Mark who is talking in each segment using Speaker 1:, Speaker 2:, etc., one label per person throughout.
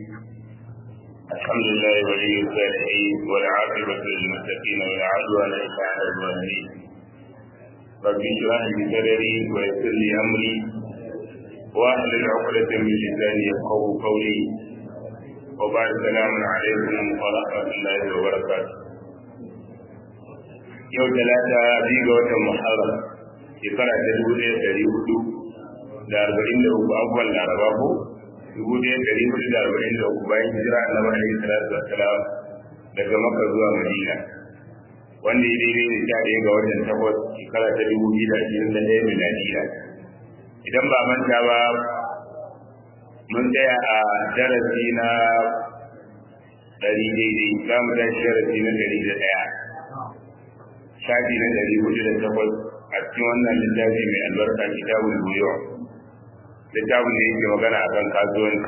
Speaker 1: الحمد لله ولي الصالحين والعاقبة للمتقين ولا عدوان إلا على الظالمين رب اشرح لي صدري ويسر لي أمري واحلل عقدة من لساني يفقه قولي وبعد السلام عليكم ورحمة الله وبركاته yau talata biyu ga watan muharram shekara ta dubu ɗaya ɗari hudu da arba'in da uku abubuwan laraba ko dubu ɗaya ɗari hudu da arba'in da uku bayan hijira annabi alaihi salatu wassalam daga makka zuwa madina wanda ya daidai da sha ɗaya ga watan takwas shekara ta dubu biyu da ashirin da ɗaya miladiya idan ba manta ba mun tsaya a darasi na ɗari daidai za mu tashi darasi na ɗari da ɗaya shafi na ɗari hudu da takwas a cikin wannan littafi mai albarka kitabul buyo littafin da yake magana a kan kasuwanci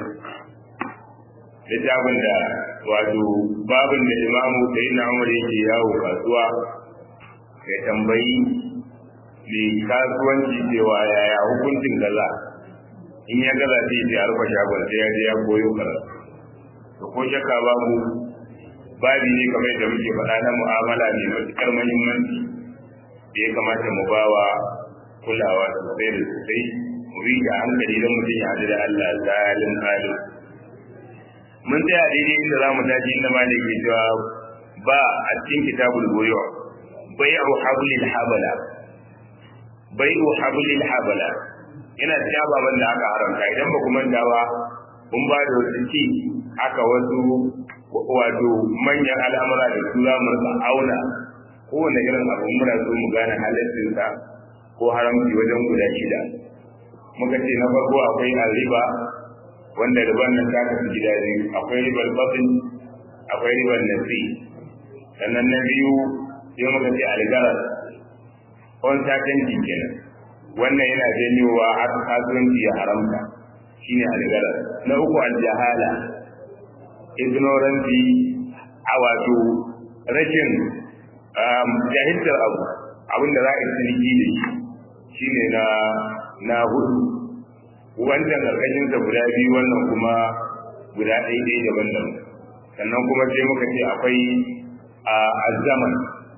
Speaker 1: littafin da wato babin da imamu sai na umar yake yawo kasuwa ya tambayi mai kasuwanci cewa yaya hukuncin gaza in ya gaza sai ya rufe shagon sai ya je ya koyo karatu to ko shakka babu babi ne kamar yadda muke faɗa na mu'amala mai matuƙar muhimmanci da ya kamata mu bawa kulawa sosai da sosai mu bi da hankali don mutum ya haɗu da Allah zalin halin mun tsaya daidai inda za mu tashi inda malam ke cewa ba a cikin kitabul goyo bai'u hablil habala bai'u hablil habala yana cikin ababen da aka haramta idan ba ku manta ba mun ba da wasu ci aka wasu wato manyan al'amura da su za mu rika auna kowane irin abu muna so mu gane halittinsa ko haramci wajen guda shida muka ce na farko akwai riba wanda riban nan ta kasu gida biyu akwai ribar batin akwai ribar nasi sannan na biyu sai muka ce algarar on satanci kenan wannan yana janyowa har kasuwanci ya haramta shine algarar na uku aljahala ignorance a wato rashin jahiltar abu abinda za a yi ciniki da shi shine na na hudu wancan karkashin sa guda biyu wannan kuma guda ɗaya ɗaya daban daban sannan kuma sai muka ce akwai a azaman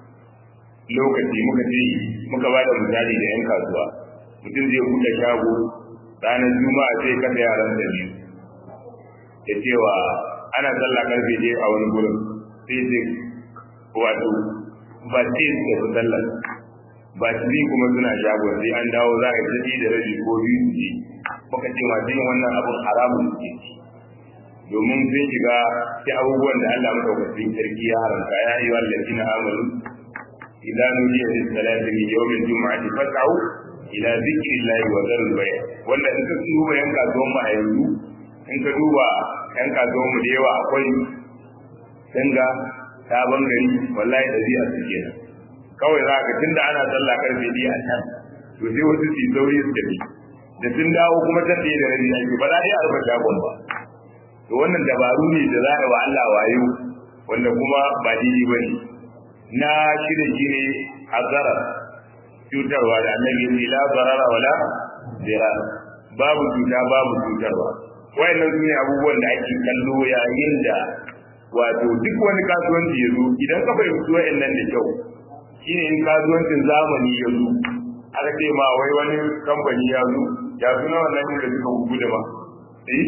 Speaker 1: lokaci muka ce muka ba da misali da yan kasuwa mutum zai buɗe shago ranar juma'a sai kasa yaran da biyu da cewa ana sallah karfe je a wani gurin sai sai wato ba sai su tafi sallah ba su kuma suna shagon sai an dawo za a yi da rabi ko biyu su je muka ce masu yin wannan abin haramun suke ci domin sun shiga sai abubuwan da Allah madaukakin sarki ya haramta ya yi wallafi na amalu idan nudiya da salati min yawmin juma'ati fas'au ila zikrillahi wa dharul bay' wanda in ka duba yan kasuwan mu a yanzu in ka duba yan kasuwan mu da yawa akwai danga sabon gari wallahi da zai su kenan kawai za ka tunda ana sallah karfe biyu a can to sai wasu su sauri su tafi da sun dawo kuma ta tsaye da rabi ake ba za a yi arba shagon ba to wannan dabaru ne da za a yi wa Allah wayo wanda kuma ba daidai ba ne na shirya shi ne a zarar cutarwa da annabi ya ce la zarara wala zira babu cuta babu cutarwa wayannan su ne abubuwan da ake kallo yayin da wato duk wani kasuwanci ya zo idan ka fahimci wayannan da kyau shine in kasuwancin zamani ya zo aka ce ma wai wani kamfani ya zo ya suna wannan da suka gugu da ba eh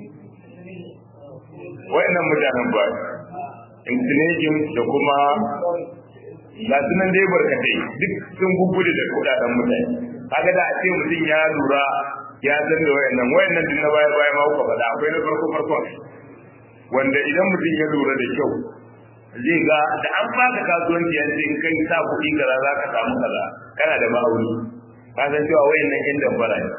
Speaker 1: wayannan mutanen ba intinejin da kuma ga sunan dai barkatai duk sun gugu da kudaden mutane kaga da a ce mutum ya lura ya san da wayannan wayannan din na baya baya ma kuka faɗa akwai na farko farko wanda idan mutum ya lura da kyau zai ga da an baka kasuwanci ya ce in kai sa kuɗi kaza za ka samu kaza kana da ma'auni ka san cewa wayannan yan dambara ne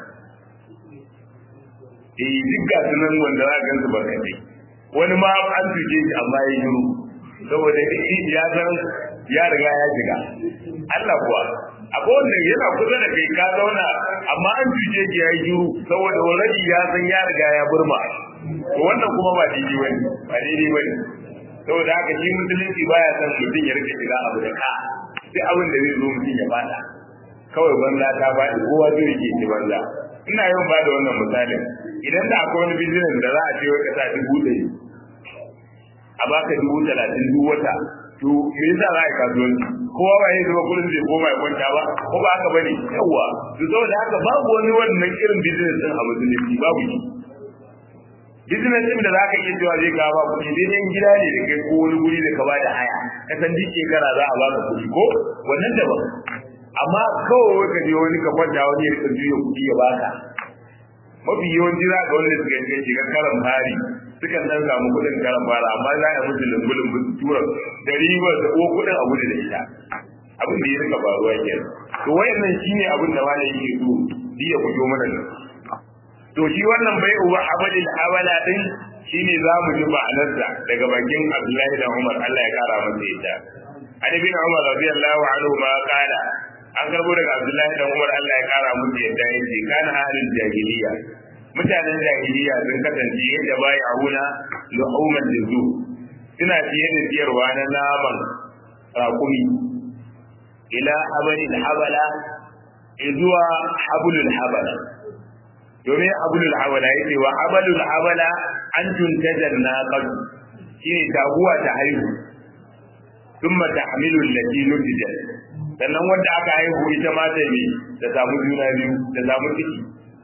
Speaker 1: eh duk ga sunan wanda za ka gansu barkatai wani ma an tuke shi amma ya yi saboda ya san ya riga ya shiga Allah kuwa akwai wanda yana kusa da kai ka zauna amma an cuce ki yayi juru saboda already ya san ya riga ya burma to wannan kuma ba daidai bane ba daidai bane saboda haka shi musulunci baya son mutum ya rike shiga abu da ka sai abin da zai zo mutum ya bada kawai banza ta faɗi kowa zai rike shi banza ina yawan ba da wannan misalin idan da akwai wani business da za a ce wai ka sa dubu ɗari a baka dubu talatin duk wata to me yasa za a yi kasuwanci kowa ba ya zama kullum zai koma ya kwanta ba ko ba haka bane yawa to saboda haka babu wani wannan irin business din a musulunci babu shi business din da za ka iya cewa zai kawo ba kuɗi dai ɗan gida ne da kai ko wani guri da ka ba da haya ka san duk shekara za a baka kuɗi ko wannan daban amma kawai ka je wani ka kwanta wani ya rika juya kuɗi ya baka mafi yawanci za ka wanda suka yi shiga karan fari sukan dan samu kuɗin karan fara amma za a musu lumbulin musu tura da ribar da ko kuɗin a gudu da ita abin da ya rika faruwa ke to wayannan shine abin da wani yake so shi ya fito mana nan to shi wannan bai uwa abadil abala din shine za mu ji ma'anarsa daga bakin Abdullahi da Umar Allah ya kara masa yadda Ani bin Umar radiyallahu anhu ma kana an karbo daga Abdullahi da Umar Allah ya kara musu yadda yace kana halin jahiliya mutanen jahiliya sun kasance yadda bai auna luhuman juzu suna fiye da siyarwa na naman raƙumi ila habalil habala zuwa habulul habala domin habulul habala yace wa habalul habala an tuntajar naqad shine taguwa ta haihu thumma tahmilu allati nutijat sannan wanda aka haihu ita ma ta ne ta samu juna biyu ta samu ciki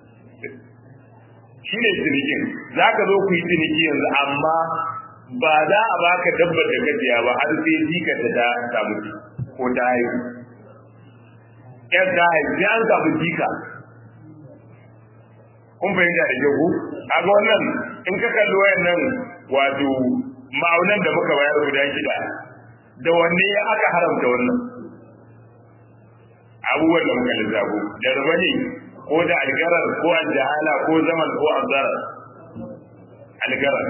Speaker 1: shi ne cinikin za ka zo ku yi ciniki yanzu amma ba za a baka dabbar da gajiya ba har sai jika ta ta samu ciki ko ta haihu yan ta haihu sai an samu jika kun fahimta da kyau a ga wannan in ka kalli wayannan wato ma'aunan da muka bayar guda shida da wanne aka haramta wannan abubuwan da muka lissafo da ruba ne ko da algarar ko aljahala ko zaman ko azarar algarar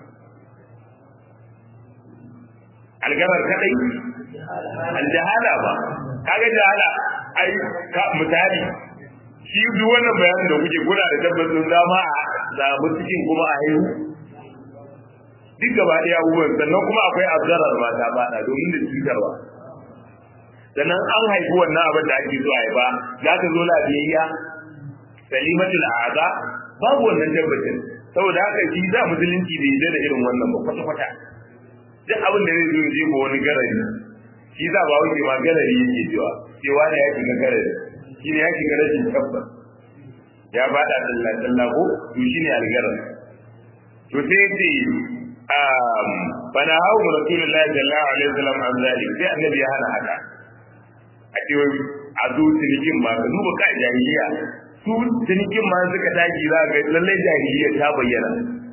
Speaker 1: algarar kadai aljahala ba kaga jahala ai ka misali shi duk wannan bayanin da kuke kuna da tabbacin zama a zamu cikin kuma a haihu duk gaba ɗaya abubuwan sannan kuma akwai azarar ba ta bada domin da cutarwa sannan an haifi wannan abin da ake so haifa za ka zo lafiyayya salimatul a'za babu wannan tabbacin saboda haka shi za musulunci da yi da irin wannan ba kwata kwata duk abin da zai zo je ko wani garari shi za ba wuce ma garari yake cewa cewa da ya shiga garari shi ne ya shiga rashin tabbas ya bada sallah sallah ko to shine algarar to sai ce bana hau rasulullahi sallallahu alaihi wasallam an zalik sai annabi ya hana haka a ce a zo cinikin ma ka duba ka jahiliya su cinikin ma suka tashi za ga lallai jahiliya ta bayyana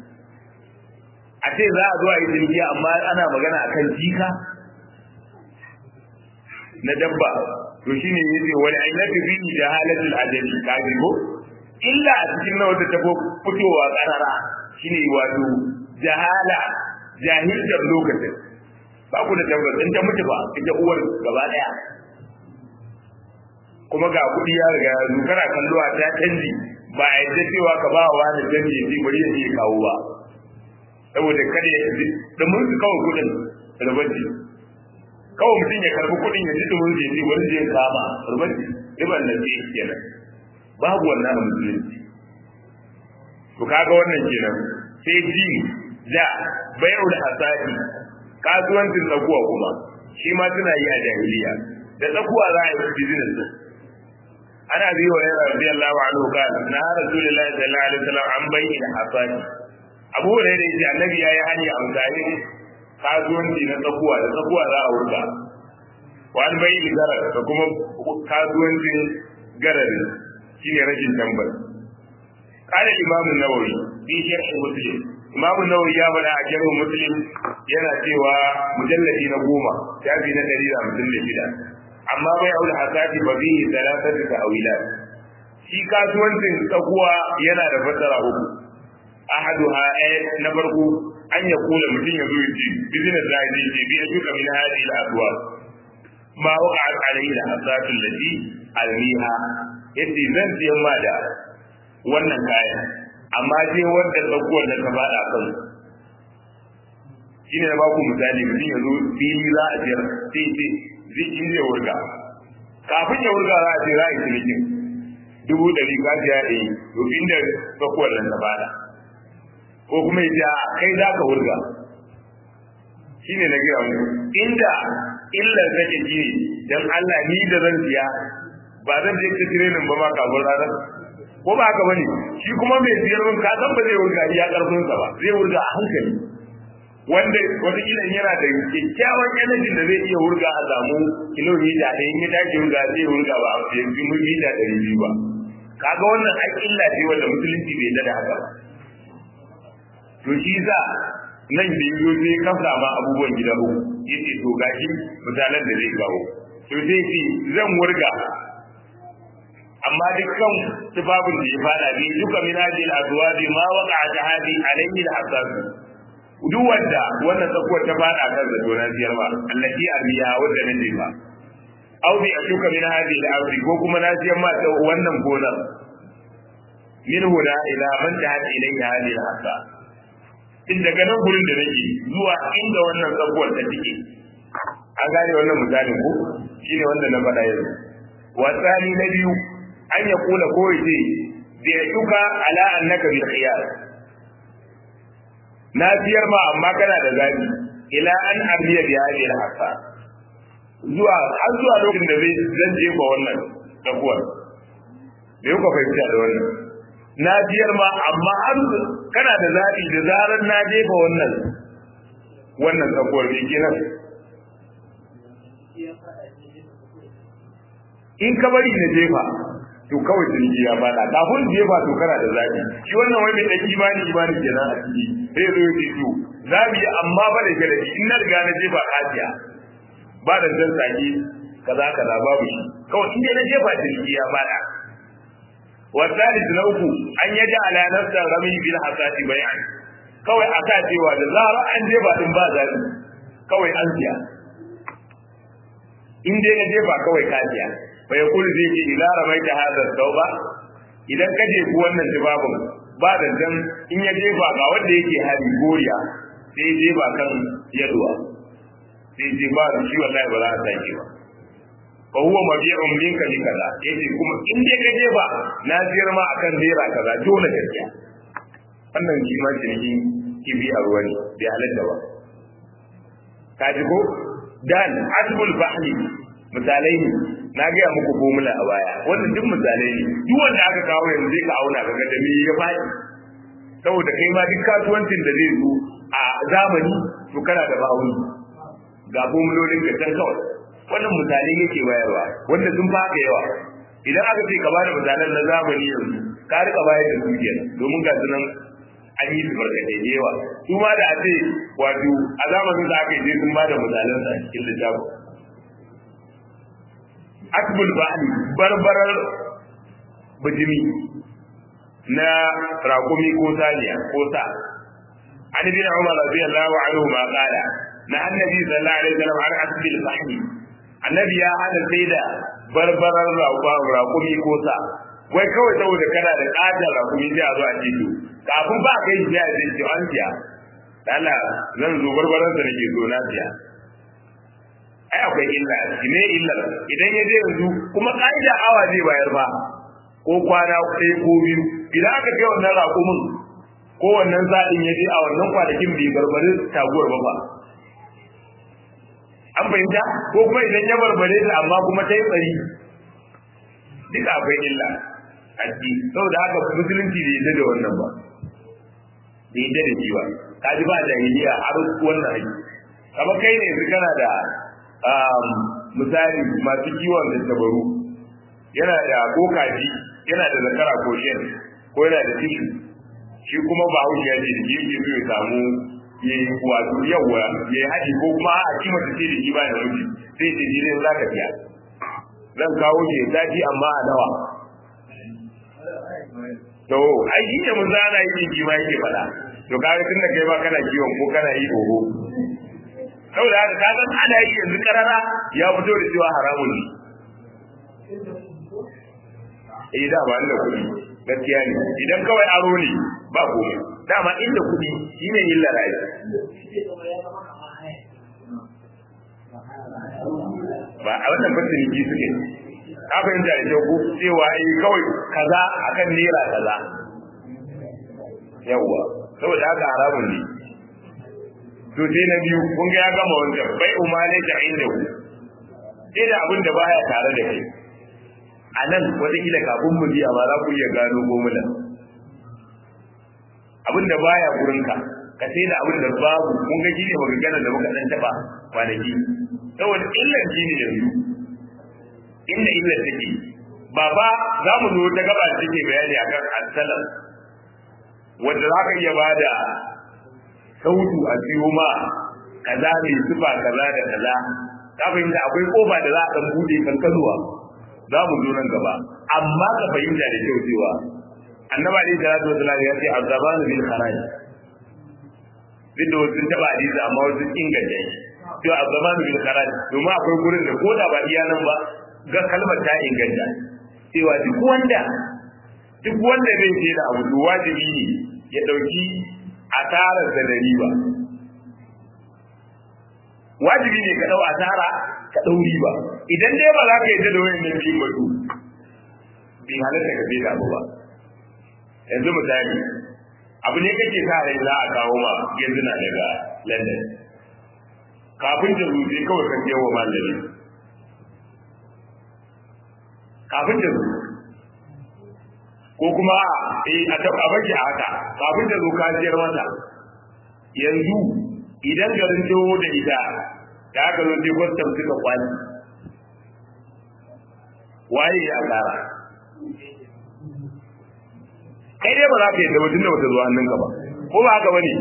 Speaker 1: a ce za a zo a yi ciniki amma ana magana a kan jika na dabba to shine yace wal ailatu fi jahalatil ajali ka ji ko illa a cikin na wata tabo fitowa karara shine wato jahala jahiljar lokacin ba ku da tabbas in ta mutu ba ita uwar gaba daya kuma ga kuɗi ya riga ya zo kana kallo a ta canji ba a yadda cewa ka ba wa wani canji ya bari ya je kawo ba saboda kada ya ji da mun su kawo kuɗin rubanci kawai mutum ya karbi kuɗin ya ji da mun je wani zai kama rubanci riban da zai kenan babu wannan musulunci to kaga wannan kenan sai ji da bai'ul hasadi kasuwancin tsakuwa kuma shi ma suna yi a jahiliya da tsakuwa za a yi business din ana bi wa yana radiyallahu anhu kana na rasulullahi sallallahu alaihi wasallam an bayyana hasadi abu da yake annabi yayi hani a mutane kasuwanci na tsakuwa da tsakuwa za a wurga wa an bayyana garar da kuma kasuwancin garari shine rashin tambar قال الإمام النووي في شرح مسلم إمام النووي يا بنا أجره مسلم yana cewa mujalladi na goma shafi na ɗari da hamsin da shida amma bai aure hasati ba bihi talatar da ta'awilat shi kasuwancin tsakuwa yana da fassara uku ahaduha na farko an ya kula mutum ya zo ya ce business da ya ce bi duka min hadi al adwa ma waqa alayhi al hasatu allati almiha yace zan siyan ma da wannan kayan amma dai wanda tsakuwar da ka bada kan shine na baku misali mutum ya zo fili za a jira sai ce zai in zai wurga kafin ya wurga za a ce za a yi cinikin dubu ɗari ka siya ɗari to inda tsakuwar nan ta bada ko kuma ya ce kai za ka wurga shi ne na gaya mu inda illar take ji dan Allah ni da zan siya ba zan je ta tirenin ba ma kafin ranar ko ba haka bane shi kuma mai siyar min ka san ba zai wurga iya karfin sa ba zai wurga a hankali wanda wata kila yana da kyakkyawan energy da zai iya wurga a samu kilomita da in ya tashi wurga zai wurga ba a yanzu mita ɗari biyu ba kaga wannan ai illa ce wanda musulunci bai da haka ba to shi sa nan da yi sai kafsa ma abubuwan gida uku yace to gashi misalan da zai kawo to sai ce zan wurga amma dukkan tubabin da ya fada bi duka min hadhihi al-azwaji ma waqa'a tahadi alayhi al-hasas duk wanda wannan tsakuwar ta fada kan da donan siyar ba allati abiya wanda nan ne ba aw bi ashuka min hadhihi al-ardi ko kuma na siyar ma ta wannan gonar min huna ila man tahadi ilayhi hadhihi al-hasas in daga nan gurin da nake zuwa inda wannan tsakuwar ta take an gane wannan misalin ko shine wanda na faɗa yanzu wasani na biyu an ya kula ko yace bi yuka ala annaka bil khiyar na biyar ma amma kana da zabi ila an abiya bi hadhihi al hasa zuwa har zuwa lokacin da zai zan jefa wannan tsakuwar da yau ka fahimta da wannan na biyar ma amma har kana da zabi da zarar na jefa wannan wannan tsakuwar ne kenan in ka bari na jefa to kawai jirgi ya fada kafin jefa to kana da zabi shi wannan wai mai dan imani imani kenan a ciki sai zo yake to zabi amma ba da gare in na riga na jefa kafiya ba da dan saki kaza kaza babu shi kawai in dai na jefa jirgi ya fada والثالث نوكو أن يجعل نفسه رمي بالحسات بيعا kawai a sa cewa da zara an jefa din ba zabi kawai an siya in dai na jefa kawai ka siya fa ya kullu zai ce ila ramaita hadha tauba idan ka je ku wannan tibabun ba da dan in ya jefa ga wanda yake hari goriya sai ya jefa kan yalwa sai je ba shi wallahi ba za a sake ba fa huwa mabi'un minka li kaza yace kuma in dai ka jefa na siyar ma akan naira kaza dole ka siya wannan shi ma ciniki kibi a ruwa ne bai halatta ba ka ji ko dan asbul fahli misalai ne na gaya muku formula a baya wannan duk misalai ne duk wanda aka kawo yanzu zai ka auna kaga da me ya faɗi saboda kai ma duk kasuwancin da zai zo a zamani to kana da ma'auni ga formulolin ka can kawai wannan misalai yake bayarwa wanda sun fa haka yawa idan aka ce ka bada misalan na zamani yanzu ka rika bayar da su kenan domin ga su nan an yi su barkatai da yawa su ma da a ce wato a zamanin da aka yi sun bada misalan sa cikin littafin akbul ba'ali barbarar bijimi na rakumi ko saniya ko sa an bin umar radiyallahu anhu ma qala na annabi sallallahu alaihi wasallam an asbil fahmi annabi ya hada sai da barbarar rakumi ko sa wai kawai saboda kana da ƙatar rakumi sai a zo a ce to kafin ba kai shi ya ce to an siya Allah zan zo barbaran sa nake zo na siya ai akwai illa ne illar idan ya je yanzu kuma ka'ida awa zai bayar ba ko kwana ɗaya ko biyu idan aka kai wannan raƙumin ko wannan zaɗin ya je a wannan kwanakin bai barbare taguwar ba ba an fahimta ko kuma idan ya barbare ta amma kuma ta yi tsari duka akwai illa a ciki saboda haka musulunci bai yadda da wannan ba bai yadda da shi ba ka ji ba jahiliya har wannan haƙi kamar kai ne yanzu kana da misali masu kiwon da tabaru yana da ko kaji yana da zakara ko shen ko yana da tishu shi kuma ba haushi ya ce da ke yake so ya samu ya yi wato yawa ya yi haɗi ko kuma a kima ta ce da shi ba da miji sai ce shi ne za ka biya zan kawo shi ya tafi amma a nawa to ai shi ne mun zana yi ji ma yake faɗa to kaga tun da kai ba kana kiwon ko kana yi oho saboda haka ka san ana yi yanzu karara ya fito da cewa haramun ne eh da ba inda kuɗi gaskiya ne idan kawai aro ne ba komai dama inda kuɗi shine illa rai ba a wannan fasin ji suke ka fahimta da kyau cewa eh kawai kaza akan naira kaza yawwa saboda haka haramun ne to sai na biyu kun ga ya gama wancan bai umane da inda ku sai da abin da baya tare da kai a nan wataƙila kafin mu biya ma za ku iya gano gomula abin da baya gurinka ka sai da abin da babu kun ga shi ne magana da muka dan taba kwanaki saboda illar shi ne yanzu inda illar take baba za mu zo ta gaba da take bayani akan asalan wanda za ka iya bada sautu a siyo ma kaza mai sufa kaza da kaza ka fahimta akwai kofa da za a dan bude kankanuwa za mu zo nan gaba amma ka fahimta da kyau cewa annaba alaihi salatu wasallam ya ce azaban bil kharaj duk da wasu taba hadisi amma wasu inganta shi cewa azaban bil kharaj domin akwai gurin da ko da ba iya nan ba ga kalmar ta inganta cewa duk wanda duk wanda zai ce da abu wajibi ne ya dauki asarar da da riba wajibi ne ka dau asara ka dau riba idan dai ba za ka yi da wayannan biyu ba to bi halatta ka sai da abu ba yanzu misali abu ne kake sa rai za a kawo ma yanzu na daga London kafin ta zuce kawai kan yawa malami kafin ta zuce ko kuma eh a taɓa baki a haka kafin ta zo ka siyar mata yanzu idan garin dawo da ita da aka zo sai kwastam suka kwani waye ya kara kai dai ba za ka yi tabbatin da wata zuwa hannunka ba ko ba haka bane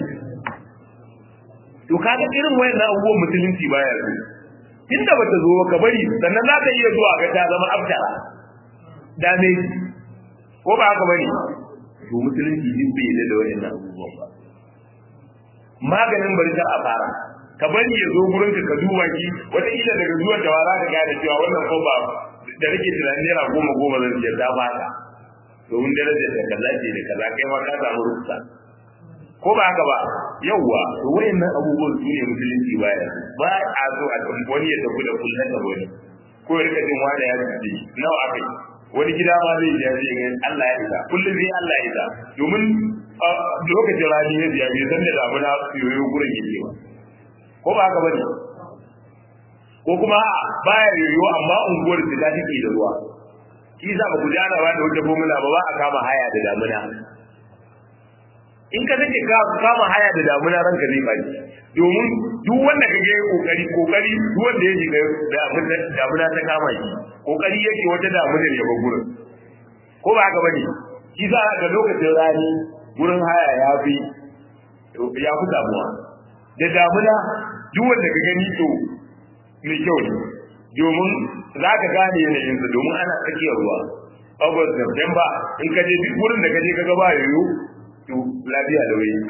Speaker 1: to kaga irin wayannan abubuwan musulunci baya su tunda bata zo ka bari sannan za ka iya zuwa ga ta zama aftara da ne ko ba haka bane to musulunci din bai yarda da wayannan abubuwan ba maganin bari ta a fara ka bari ya zo gurin ka duba ki wata ila daga zuwan da wara ka gane cewa wannan ko ba da rike tunanin naira goma goma zan siyar ta baka domin darajar da kaza ce da kaza kai ma ka samu rufsa ko ba haka ba yawwa to wayannan abubuwan su ne musulunci baya ba a so a kan wani ya tafi da kullun da wani ko ya rika jin wani ya ji nawa akai wani gida ma zai ji zai ga Allah ya isa kullun zai Allah ya isa domin lokacin rani ya biya bai san da damuna yoyo gurin yake ba ko ba haka bane ko kuma baya yoyo amma unguwar ta take da ruwa shi za ba ku jana ba da wata formula ba ba a kama haya da damuna in ka sake ka kama haya da damuna ranka zai baki domin duk wanda ka ga kokari kokari duk wanda ya shiga da damuna ta kama shi kokari yake wata damuna ya ba gurin ko ba haka bane shi za ka lokacin rani gurin haya ya fi ya fi damuwa da damuna duk wanda ka gani to mai kyau ne domin za ka gane yanayinsa domin ana tsakiyar ruwa august september in ka je duk wurin da ka je ka ga ba yoyo to lafiya da wuri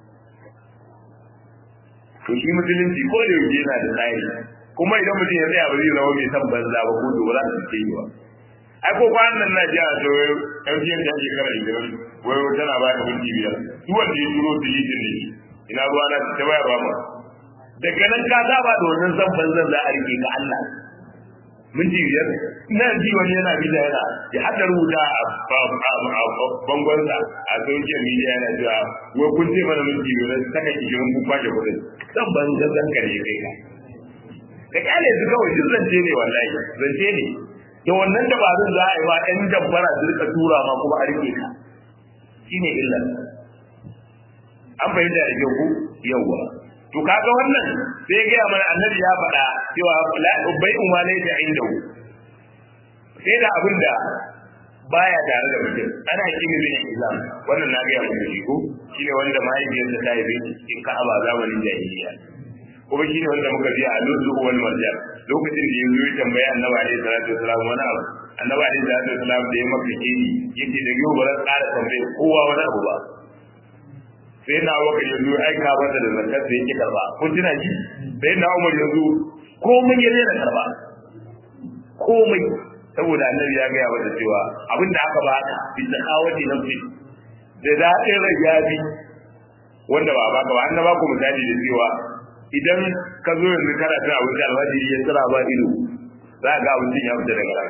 Speaker 1: to shi musulunci ko da yaushe yana da tsari kuma idan mutum ya tsaya ba zai zama mai san banza ba ko to ba za su ce yi ba ai ko kwanan nan na ji a to yan fiye da shekara ishirin wai tana ba da minti biyar duk wanda ya turo dilitin ne ina ruwa na ta bayarwa ba daga nan ka saba da wannan san banzan za a rike ga Allah minti biyar ina ji wani yana bila yana ya hada rubuta a bangonsa a social media yana cewa wai kun ce mana minti biyar saka kishirin kun kwashe kudin san banzan zan kare kai ka da kyale su kawai duk zance ne wallahi zance ne da wannan dabarun za a yi ma ɗan dabbara su rika tura ma kuma a rike ka shine illa an fahimta da kyau ku yawwa to kaga wannan sai ga mana annabi ya faɗa cewa la bai umma ne da inda sai da abin da baya tare da mutum ana kimi bin islam wannan na ga muku shi ko shine wanda mahaifiyarsa ta yi bin cikin ka'aba zamanin jahiliya kuma shine wanda muka biya a lulu wal marjan lokacin da yanzu ya tambaya annabi alaihi salatu wasalam wani abu annabi alaihi salatu wasalam da ya maka kini yake da yau ba zan ƙara tambaye kowa wani abu ba sai na waka yanzu aika masa da zakar da yake karba kun tuna shi sai na umar yanzu komai ya daina karba komai saboda annabi ya gaya masa cewa abin da aka baka bi zakawati nafsi da daɗin rajabi wanda ba baka ba annaba ku misali da cewa idan ka zo yanzu kana cin abinci almajiri ya tsira ba ido za ga abincin ya fita daga ranka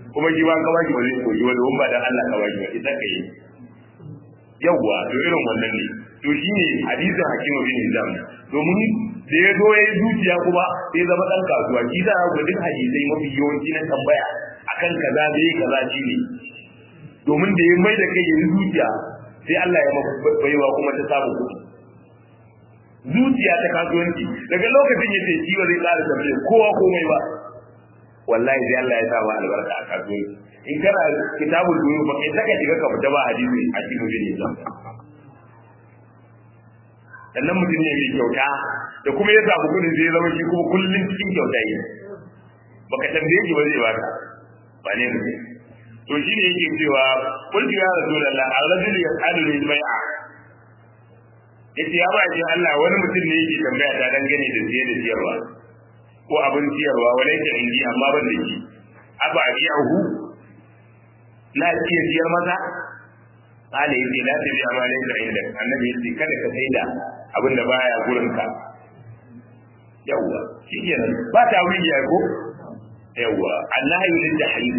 Speaker 1: kuma shi ba ka baki ba zai koyi wani wani ba dan Allah ka baki ba ita ka yi yawwa to irin wannan ne to shine hadisin hakim bin hizam domin da ya zo ya yi zuciya kuma sai zama dan kasuwa shi da ga duk hadisai mafi yawanci na tambaya akan kaza da yi kaza shi ne domin da ya mai da kai ya yi zuciya sai Allah ya baiwa kuma ta samu kuɗi zuciya ta kasuwanci daga lokacin ya ce shi ba zai ƙara tambaye kowa komai ba wallahi sai Allah ya sa ma albarka a kasuwanci in kana kitabul buyu ba kai saka shiga ka fita ba hadisi a cikin bin Islam sannan mutum ne mai kyauta da kuma ya samu kudin zai zama shi kuma kullum cikin kyauta yi baka tambaye shi ba zai baka ba ne mutum to shi ne yake cewa kullu ya rasulullah ar-rajul yas'alu lil bai'a yace ya ba shi Allah wani mutum ne yake tambaya ta dangane da siye da siyarwa ko abin siyarwa wala yake indi amma ban da shi aba abiyahu la iya siyar masa kale yace la tabi amale da inda annabi yace kada ka saida abin da baya gurin ka yawa shikenan ba ta wuri ya ko yawa Allah yulil jahil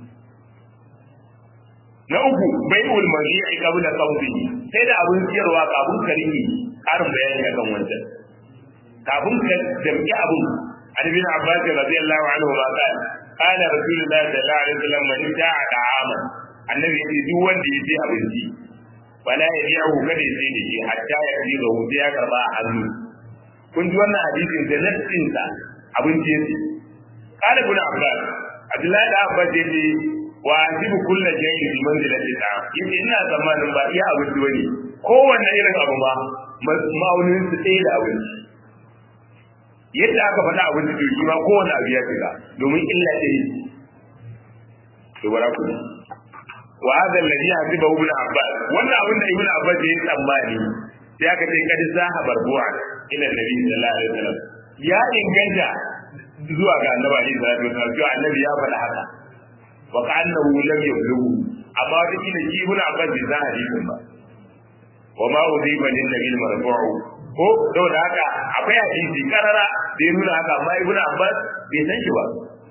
Speaker 1: na uku bai'ul mari'i qabla qawdihi sai da abin siyarwa kafin ka rike karin bayani akan wancan kafin ka jam'i abin an bin abbas radiyallahu anhu ma qala qala rasulullahi sallallahu alaihi wasallam man ta'a ta'ama annabi yace duk wanda ya ce abinci wala ya biya hu kada ya sai da shi hatta ya fi ga hu ya karba a hannu kun ji wannan hadisin da nassin sa abinci yace qala ibn abbas abdullahi da abbas yace wa ajibu kullu shay'in bi manzilati ta yace ina tsammanin ba iya abinci bane kowanne irin abu ba ma'aunin su ɗaya da abinci yadda aka faɗa abinci to shi ma kowanne abu ya shiga domin illa ɗaya to bara ku wa hadha alladhi hasibahu ibn abbas wannan abin da ibn abbas ya yi tsammani sai aka ce kad zaha barbu'a ila nabi sallallahu alaihi wasallam ya inganta zuwa ga annabi alaihi salatu wasallam cewa annabi ya faɗa haka wa ka'annahu lam yablughu amma wata kila shi ibn abbas bai san hadisin ba wa ma udhiba lin nabi marfu'u ko saboda haka akwai hadisi karara da ya nuna haka amma ibn abbas bai san shi ba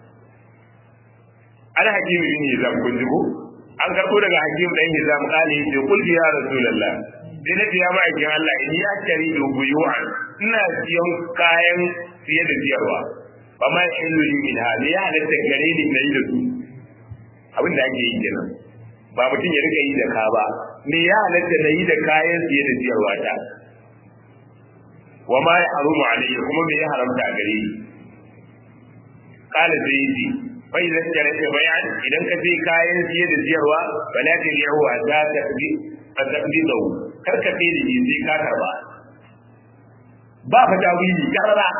Speaker 1: an hakimi bin hizam kun ji ko an karbo daga hakim dan hizam kale yace kul ya rasulullah sai na ya ma aikin Allah in ya kari da buyu'an ina siyan kayan siye da siyarwa ba ma illu li min hali ya halatta gare ni na yi da su abin da ake yi kenan ba mutum ya rika yi da ka ba me ya halatta na yi da kayan siye da siyarwa ta wa ma ya harumu alayya kuma me ya haramta a gare ni kala sai yace bai da kare da bayan idan ka sai kayan siye da siyarwa bala ta yi yawa za ta bi a tabi da kar ka sai da sai ka karba ba fa tawili karara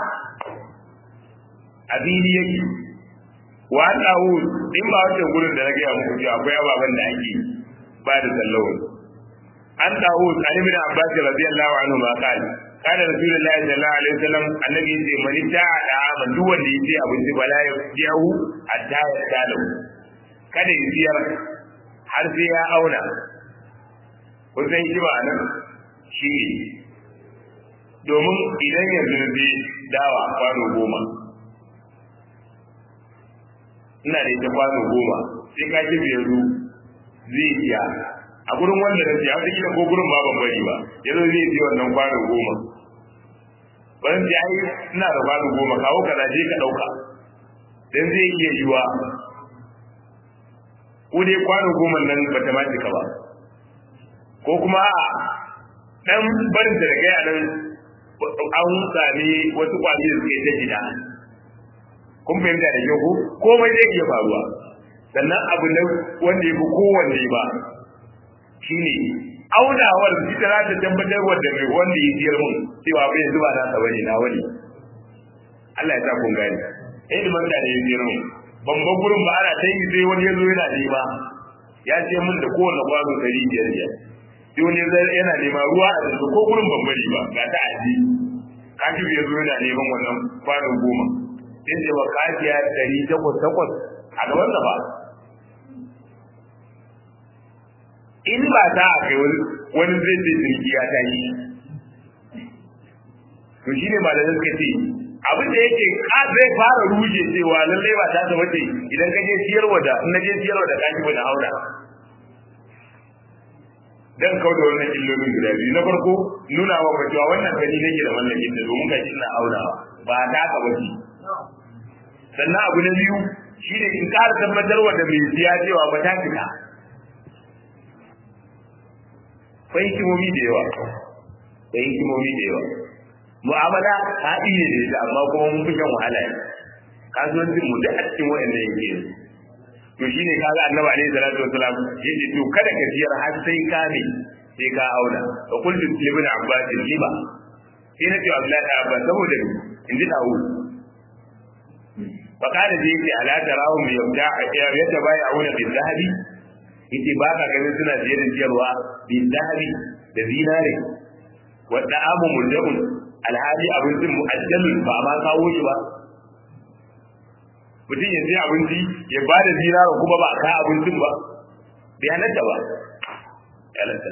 Speaker 1: abini yake wa dawo in ba wata gurin da na gaya muku cewa akwai ababen da ake ba da sallawa an dawo an ibn abbas radiyallahu anhu ma qala kana rasulullahi sallallahu alaihi wasallam annabi yace man ta'a da man duk wanda yace abinci bala ya yahu hatta ya tsalo kada ya siyar har sai ya auna kun san shi ba nan shi domin idan yanzu zai dawa kwano goma ina da ita kwano goma sai ka ji yanzu zai iya a gurin wanda na siya wata kila ko gurin ba ban bari ba yanzu zai ji wannan kwano goma bari ji ai ina da kwano goma kawo kaza je ka dauka dan zai iya yiwa ko dai kwano goma nan ba ta mace ka ba ko kuma a dan barin da kai a nan an sami wasu kwali da suke ta gida kun fahimta da kyau ko komai zai iya faruwa sannan abu na wanda ya fi kowanne ba shine aunawar ita za ta tabbatar wanda mai wanda ya jiyar mun cewa bai zuba na sa bane na wani Allah ya sa kun gani eh da da ya jiyar mun ban ba gurin ba ana tayi sai wani yazo yana nema ya ce mun da kowanne kwano dari biyar biyar sai wani yana nema ruwa a yanzu ko gurin ban bari ba ga ta aji kaji ya zo yana neman wannan kwano goma sai ce ba kajiya dari takwas takwas a gaban da ba in ba ta a kai wani zai ce jirgi ya tashi to shi ne malamai suka ce abin da yake ka zai fara ruje cewa lallai ba ta zama ce idan ka je siyarwa da in na je siyarwa da kashi ba na auna dan kau da wannan illolin guda biyu na farko nuna wa ba cewa wannan gani nake da mallakin da domin gashi ina aunawa ba ta ka ba sannan abu na biyu shine in ƙara tabbatarwa da mai siya cewa ba ta fita akwai hikimomi da yawa akwai hikimomi da yawa mu'amala haɗi ne da ita amma kuma mun fi shan wahala ne kasuwancin mu da a cikin waɗannan yake to shine kaga annabi alaihi salatu wasalam yace to kada ka siyar har sai ka ne sai ka auna wa kullu ibn abbas liba sai na ce abdullahi da abbas saboda in ji dawo fa kada je yace ala tarahum yabda yatabaya'una bil zahabi yace ba ka ganin suna jerin ciyarwa bil zahabi da zinare wa da'amu murjaun alhali abincin mu'ajjalun ba ma kawo shi ba mutum ya sai abinci ya ba da zinara kuma ba ka abincin ba bai halatta ba ya halatta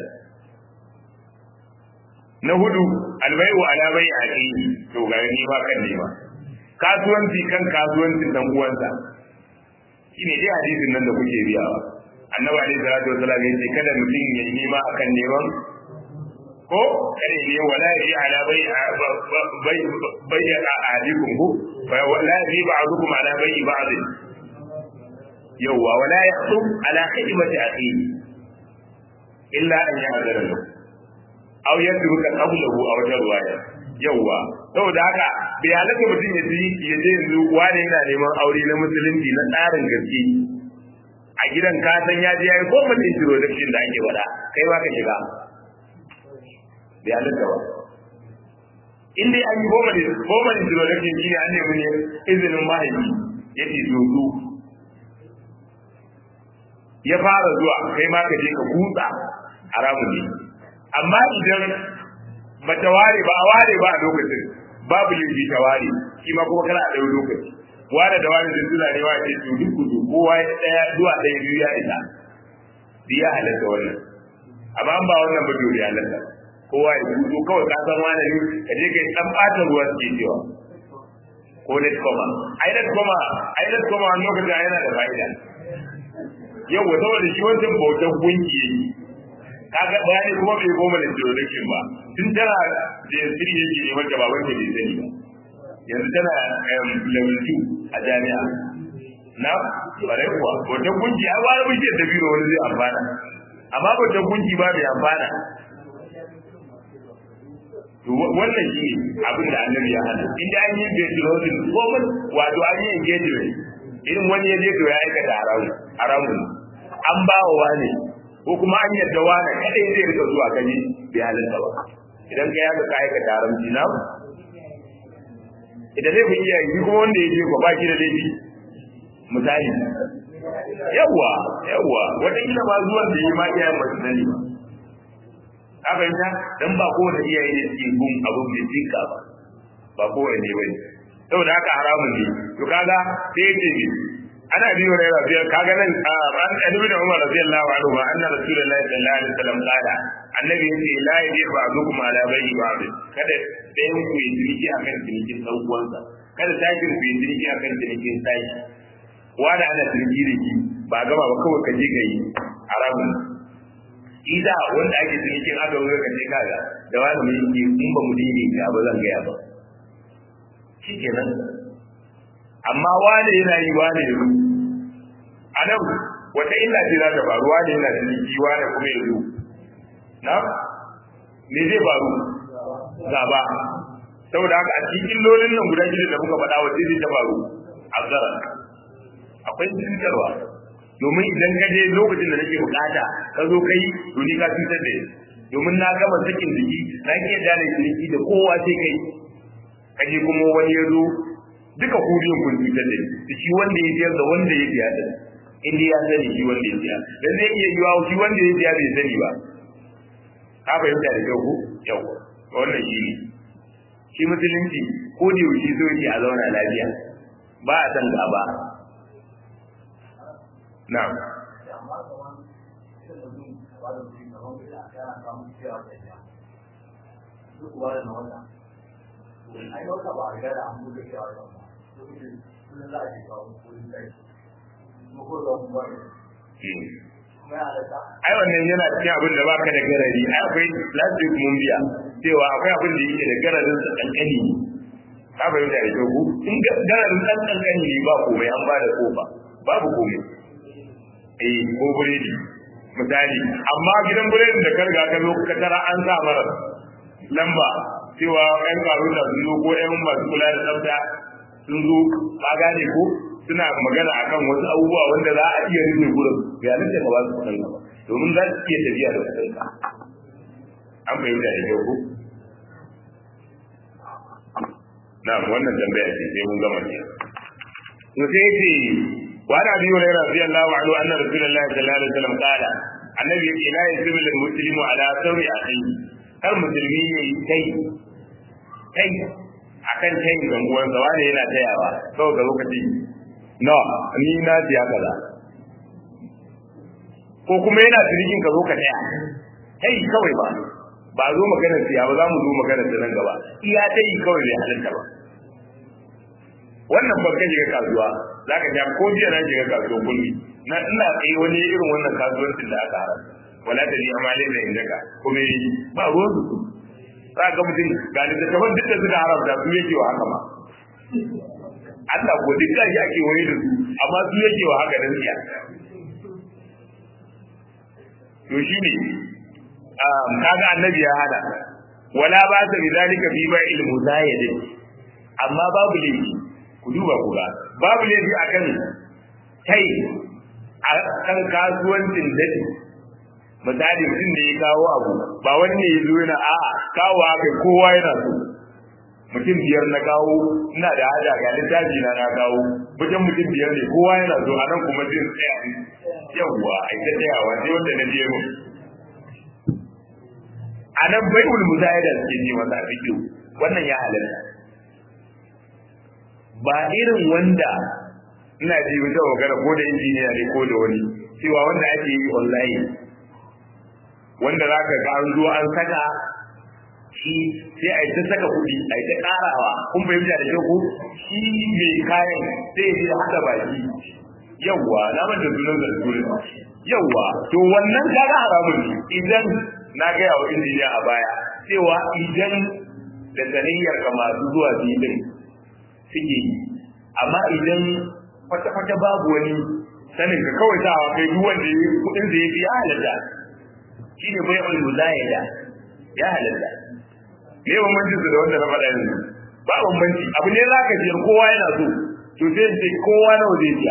Speaker 1: na hudu albayu ala bai a to ga ni ba kan ne ba kasuwanci kan kasuwancin dan uwansa shine dai hadisin nan da kuke biyawa annabi alaihi salatu wasallam ya ce kada mutum ya yi nema akan neman ko kada ne wala yi ala bai bai bai a ahadikum ko wala yi ba'dukum ala bai ba'd yawa wala yahsub ala khidmati akhihi illa an ya'zara lahu aw yadruka qablahu aw jarwaya yawa saboda haka bai halatta mutum ya ji ya je yanzu wani yana neman aure na musulunci na tsarin gaske a gidan ka san ya je yayi ko mutum introduction da ake wada kai ba ka shiga bai halatta ba in dai an yi goma ne goma introduction shi ne an nemi ne izinin mahaifi ya ce zozo ya fara zuwa kai ma ka je ka kutsa haramun ne amma idan ba ta ware ba a ware ba a lokacin babu laifi ta ware shi ma kuma kana a ɗau lokaci ware da ware da suna ne wace to duk kudu kowa ya ɗaya zuwa ɗaya biyu ya isa duk ya halatta wannan amma an ba wannan ba to ya halatta kowa ya kudu kawai ka san wani ne ka je ka yi ɗan ɓata ruwa suke cewa ko net koma ai net koma ai net koma wani lokacin yana da fa'ida yau saboda shi wancan bautan gunki yake kaga bayani kuma bai goma da introduction ba tun tana da sirri yake ne wanda baban ta bai sani ba yanzu tana level 2 a jami'a na bare kuwa wata gunki ai wani muke da biro wani zai amfana amma wata gunki ba bai amfana wannan shi abin da annabi ya hana inda an yi introduction ko wato an yi engagement irin wani ya je to ya aikata haramun haramun an ba wa wani ko kuma an yadda wani kadai zai rika zuwa gani bai halinta ba idan ka yaga ka aikata haramci na idan zai fi iya yi kuma wanda ya je ko baki da laifi misali yawwa yawwa wataƙila ba zuwan da yi ma iyayen ba su sani ba ka fahimta dan ba kowane iyaye ne suke gun abin bai tinka ba ba kowane ne bane saboda haka haramun ne to kaga sai ya ce ana biyo da rafiya kaga nan an annabi da Umar radiyallahu anhu ma anna rasulullahi sallallahu alaihi wasallam qala annabi yace la yabi ba'dukum ala bayyi ba'd kada dayan ku yi ciniki akan cinikin dan uwansa kada tashin ku yi ciniki akan cinikin tashi wanda ana ciniki da ki ba gama ba kawai ka je ka yi haramun ida wanda ake cinikin aka wuce ka je kaga da wani mai yi in ba mu dini ga ba zan gaya ba shikenan amma wane yana yi wane ya zo a nan wata illa ce za ta faru wane yana da jiki wane kuma ya zo na me zai faru gaba saboda haka a cikin illolin nan guda shida da muka faɗa wace zai ta faru azara akwai cutarwa domin idan ka je lokacin da nake bukata ka zo kai to ni ka cutar da domin na gama sakin jiki na ke da jiki da kowa sai kai kaje kuma wani ya zo duka ku biyun kun cutar da da shi wanda ya biyar da wanda ya biya da inda ya sani shi wanda ya biya dan zai iya yiwa shi wanda ya biya bai sani ba ka fahimta da kyau ko yau wannan shi ne shi musulunci ko da yaushe so yake a zauna lafiya ba a san gaba na'am
Speaker 2: ai wata ba a gada an buɗe shi a wajen ba lokacin kullum za a je kawo wurin kai ko ko da mu bari kuma ya halatta
Speaker 1: ai wannan yana cikin abin da baka da garari ai akwai plastic mun biya cewa akwai abin da yake da gararin sa kankani ne ka fahimta da kyau in gararin dan kankani ne ba komai an ba da kofa babu komai eh ko buredi misali amma gidan buredin da karga ka zo ka tara an sa mara lamba cewa ƴan karuna sun zo ko ƴan masu kula da tsafta sun zo ka gane ko suna magana akan wasu abubuwa wanda za a iya rufe gurin ga nan da ba su kuɗin ba domin za su iya tafiya da kuɗin ka an fahimta da kyau ko na wannan tambaya ce sai mun gama ne to sai yace wa ana biyu ne radiyallahu anhu anna rasulullahi sallallahu alaihi wasallam qala annabi yake la yasibu lil muslimu ala sawi akhi kar musulmi ne kai kai akan kai ga uwansa wani yana tayawa kawai ga lokaci no ni na siya kaza ko kuma yana cinikin ka zo ka taya kai kawai ba ba zo maganar siya ba za mu zo maganar da nan gaba iya ta yi kawai bai halitta ba wannan babban shiga kasuwa za ka ja ko jiya na shiga kasuwa kulli na ina tsaye wani irin wannan kasuwancin da aka haram wala da ni amale da inda ka kuma yi ba ruwan su za ka mutum ga littattafan duk da suka haramta su yake wa haka ma Allah ko duk da shi ake waye da su amma su yake wa haka nan siya to shine kaga annabi ya hada wala ba ta bi zalika fi ba ilmu zayidin amma babu laifi ku duba ku ga babu laifi akan kai a kan kasuwancin dadi misali mutum da ya kawo abu ba wani ne ya zo yana a'a kawo haka kowa yana so mutum biyar na kawo ina da hada ga littafi na na kawo wajen mutum biyar ne kowa yana so a nan kuma zai tsaya yawwa a ita tsayawa sai wanda na je mu a nan bai'ul muzayada suke ji masa fikiyu wannan ya halatta ba irin wanda ina ji wata magana ko da injiniya ne ko da wani cewa wanda ake yi online wanda za ka ga an zo an saka shi sai a yi ta saka kuɗi a yi ta ƙarawa kun fahimta da kyau ko shi mai kayan sai ya haɗa baki yawwa na manta sunan da sunan yawwa to wannan kaga haramun ne idan na gaya wa injiniya a baya cewa idan da saniyyar ka masu zuwa filin suke yi amma idan kwata-kwata babu wani sanin ka kawai sa kai duk wanda ya kudin da ya fi ya halatta shi ne bai wani muzayada ya halatta me bambanci su da wanda na faɗa yanzu ba bambanci abu ne za ka siyar kowa yana so to sai ce kowa nawa zai siya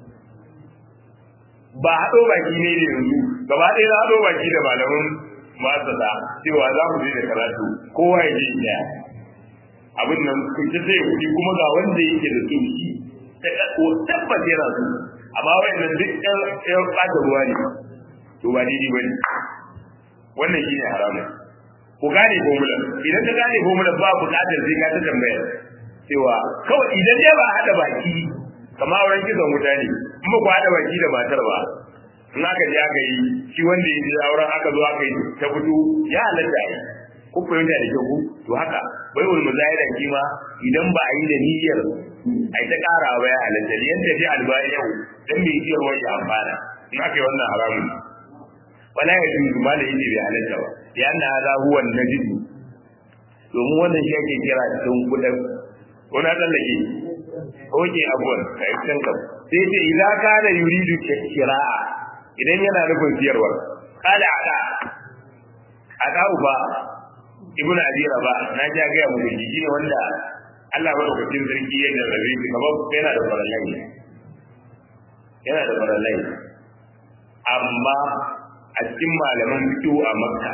Speaker 1: ba haɗo baki ne da yanzu gaba ɗaya za haɗo baki da malamin masana cewa za mu je da karatu kowa ya je ɗaya abin nan ku ci sai kuɗi kuma ga wanda yake da su shi tabbas yana su amma wayannan duk ƴan ɓata ruwa ne to ba daidai ba ne wannan shi ne haramun ku gane formulan idan ka gane formulan ba buƙatar sai ka ta tambaya cewa kawai idan dai ba haɗa baki kama auren kisan wuta ne in ba ku haɗa baki da matar ba in aka je aka yi shi wanda ya je auren aka zo aka yi ta fito ya halatta yi ko fahimta da kyau to haka bai wani muzahiran kima idan ba a yi da niyyar ai ta ƙara ba ya halatta liyan tafi albani yau dan bai iya wani amfana in aka yi wannan haramun wala ya ji zuma da yake bai halatta ba ya anna hada huwa najidu domin wannan shi ake kira cikin kudin ko na tsallake oke abuwan ka yi can kam sai ce idan ka da yuridu kira'a idan yana nufin siyarwar kala ada ada uba ibnu abi raba na ja ga mu da shi ne wanda Allah madaukakin sarki ya jarrabe shi kamar yana da farallai yana da farallai amma a cikin malaman fito a makka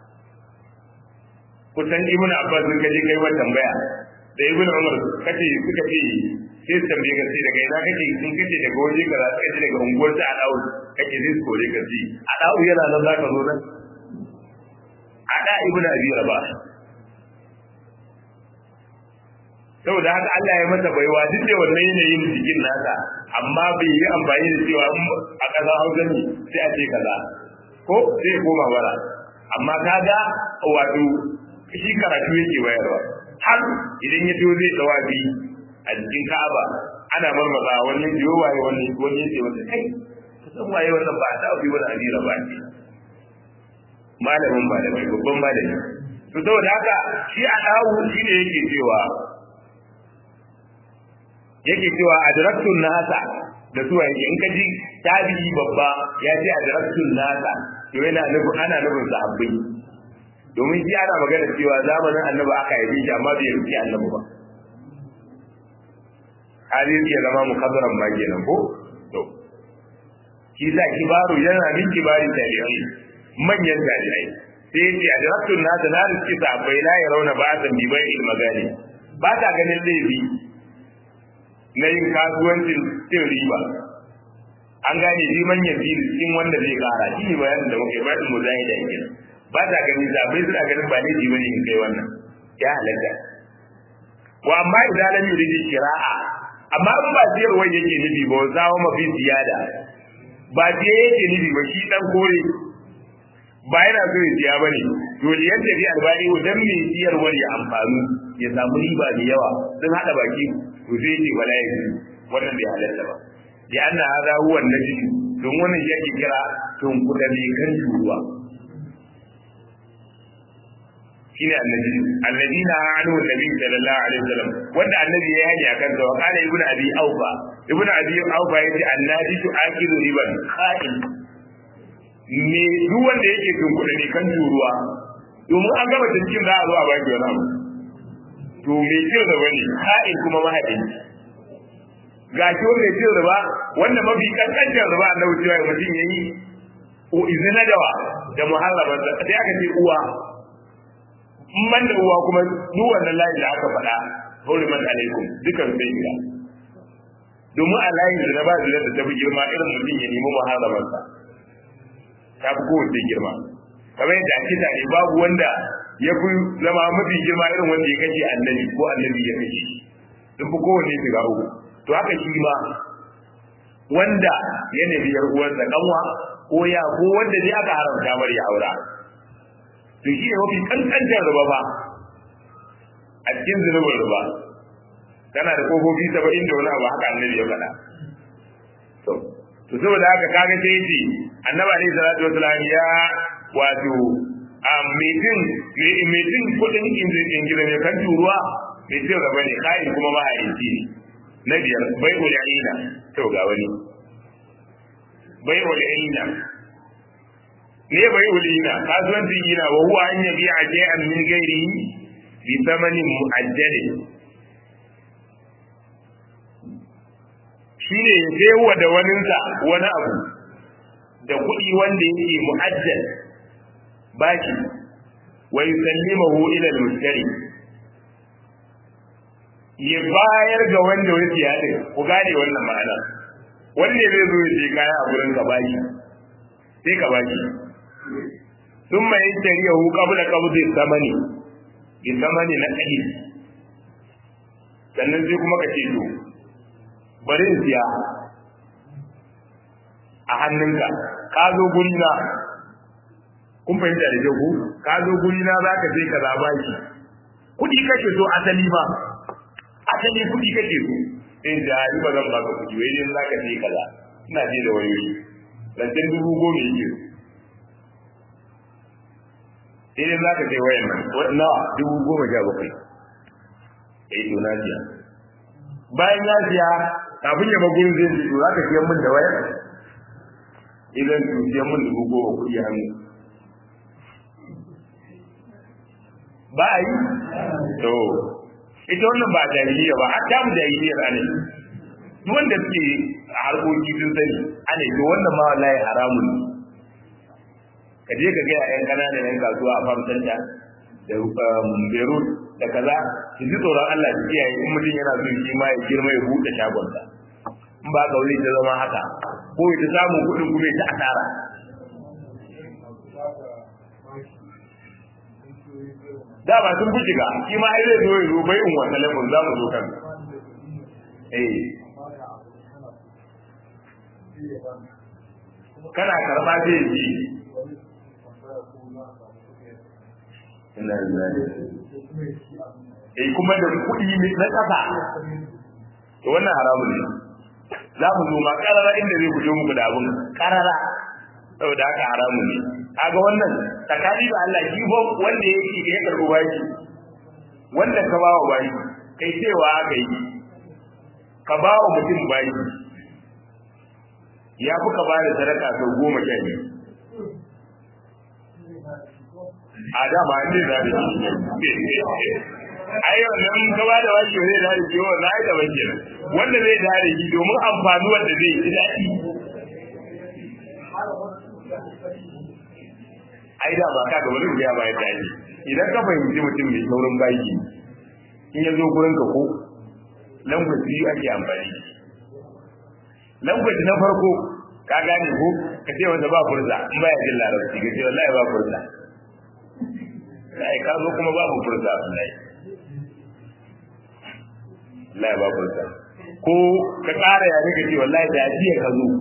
Speaker 1: kusan ibn abbas sun kaje kai wata tambaya da ibn umar kace suka ce sai su tambaye ka sai daga ina kake sun kace daga waje kaza suka ce daga unguwar ta a dawo kake zai kore ka ji a dawo yana nan zaka zo nan a da ibn abi rabah saboda haka Allah ya masa baiwa duk da wannan yanayin jikin nasa amma bai yi amfani da cewa a ƙasa Hausa ne sai a ce kaza ko sai koma bara amma kaga wato shi karatu yake bayarwa har idan ya to zai tawafi a cikin Ka'aba ana marmaza wani biyo waye wani wani yace wanda kai san waye wannan ba ta fi wani amira ba ce malamin malamai babban malami to saboda haka shi a dawo shi ne yake cewa yake cewa adraktun nasa da suwa yake in ka ji tabi'i babba ya ce adraktun nasa to yana nufin ana nufin sahabbai domin shi ana magana cewa zamanin annabi aka yi shi amma bai rufi annabi ba hali ya zama mukabbaran ma kenan ko to shi sa kibaru yana min kibarin tabi'ai manyan tabi'ai sai yace adraktun nasa na riski sahabbai la yarawna ba'atan bi bai'il magani ba ta ganin laifi na yin kasuwancin cin riba an gane liman ya fi cikin wanda zai kara shi ne bayanin da muke bayanin mu zai da yake ba ta gani zabai suna ganin ba laifi bane in kai wannan ya halatta wa amma idan lam yuridi shira'a amma in ba siyarwa yake nufi ba zawo mafi ziyada ba siya yake nufi ba shi dan kore ba yana so ya siya bane to liyan da bi albani dan mai siyarwar ya amfani ya samu riba da yawa sun hada baki to sai ce wala ya wannan bai halatta ba da anna hada huwa najid don wannan shi ake kira tun kuda ne kan turuwa shine annabi alladina anu nabi sallallahu alaihi wasallam wanda annabi ya yi akan sa wa kana ibnu abi aufa ibnu abi aufa yace annabi tu akilu riban kha'in me duk wanda yake tun kuda ne kan turuwa domin an gaba cikin za a zo a baki wani abu to me cin riba ne ha'in kuma mahadin ga shi wanda cin riba wanda mafi kankancin riba na wucewa ya mutum yayi o izina dawa da muharraman sa sai aka ce uwa in man da uwa kuma duk wannan layin da aka faɗa hurimat alaikum dukan sai gida domin a layin da na ba da ta fi girma irin mutum ya nemi muharraman sa ta fi kowace girma kamar yadda ake tare babu wanda ya fi zama mafi girma irin wanda ya kashe annabi ko annabi ya kashe sun fi kowanne shiga uku to haka shi ma wanda ya nemi yar uwarsa kanwa ko ya ko wanda dai aka haramta mar ya aura to shi ne mafi kankantar riba fa a cikin zunubin riba tana da kofofi saba'in da wani abu haka annabi ya faɗa to to saboda haka kaga sai ce annabi alaihi salatu wasalam ya wato a metin metin kudin ingila ne kan turuwa mai cin raba ne kayan kuma mahaici ne na biyar bai ul'ina to ga wani bai ul'ina ne bai ul'ina kasuwancin ina wa huwa an yabi a shay'an min gairi bi thamanin mu'ajjali shine ya sayo da waninsa wani abu da kuɗi wanda yake mu'ajjal baki wa yusallimahu ila al-mushtari ya bayar ga wanda ya siya din ku gane wannan ma'ana wanda zai zo ya kaya a gurin ka baki sai ka baki ثم يشتريه قبل قبض الثمن بالثمن نقدي sannan sai kuma ka ce to bari in siya a hannunka ka zo guri na kun fahimta da ku ka zo guri na za ka je ka zaba shi kuɗi kake so asali ma asali kuɗi kake so in da yi ba zan baka kuɗi wai dai za ka je kaza ina je da wayoyi lantan dubu goma yake sai dai za ka je wayan nan nawa dubu goma sha bakwai eh to na siya bayan ya siya kafin ya magurin zai ji to za ka siyan min da wayar idan su siyan min dubu goma kuɗi hannu ba a yi to ita wannan ba jahiliya ba hatta mu jahiliyar ne duk wanda suke a harkoki sun sani ana to wannan ma wallahi haramun ne ka je ka ga yan kananan yan kasuwa a farkon da da Beirut da kaza su ji tsoron Allah su kiyaye in mutum yana so shi ma ya girma ya buɗe shagonsa in ba ka wuri ta zama haka ko ya samu kuɗin kuma ya ta asara da ba sun buci ga shi ma ai zai zo ya zo bai in wata lafin za mu zo kan eh kana karba zai ji ina lillahi eh kuma da kuɗi na ƙasa to wannan haramun ne za mu zo ma karara inda zai fito muku da abun karara saboda haka haramun ne kaga wannan tsakani da Allah shi ba wanda yake ya karɓi baki wanda ka ba wa baki kai cewa aka yi ka ba wa mutum baki ya fi ka ba da sadaka sau goma sha biyu a dama ne za da shi ai wannan ka ba da waki zai da shi wannan ai da wake wanda zai da shi domin amfani wanda zai yi daɗi ai da ba ka ga wani ya ba ya tashi idan ka fahimci mutum mai saurin baki in ya zo gurin ka ko langwaji biyu ake amfani langwaji na farko ka gane ko ka ce wanda ba furza in ba ya jin larabci ka ce wallahi ba furza kai ka zo kuma babu furza wallahi wallahi ba furza ko ka ƙara ya ka ce wallahi da jiya ka zo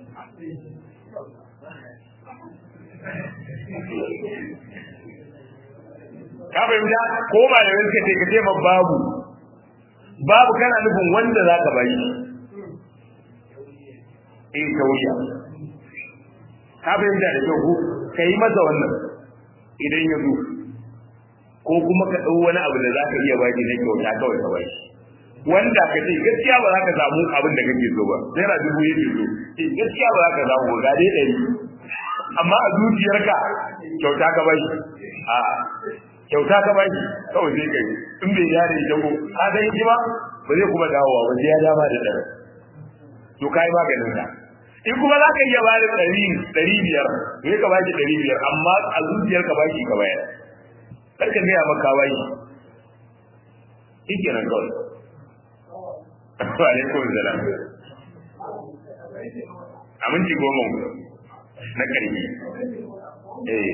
Speaker 1: ka fahimta ko ba da wani kace ka ce ma babu babu kana nufin wanda za ka bayi eh tauriya ka fahimta da kyau ka yi masa wannan idan ya zo ko kuma ka ɗau wani abu da za ka iya baki na kyauta kawai ka baki wanda ka ce gaskiya ba za ka samu abin da kake so ba naira dubu yake so eh gaskiya ba za ka samu ba ga dai ɗari amma a zuciyarka kyauta ka bai a kyauta ka bai kawai sai kai in bai ya da ita ko ka san shi ba ba zai kuma dawowa ba sai ya dama da dare to kai maganin ka in kuma za ka iya ba da ɗari ɗari biyar sai ka baki ɗari biyar amma a zuciyarka baki ka bayar kar ka gaya maka baki shi kenan kawai wa alaikum salam aminci goma na ƙarfi eh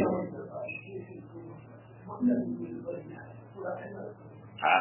Speaker 1: ha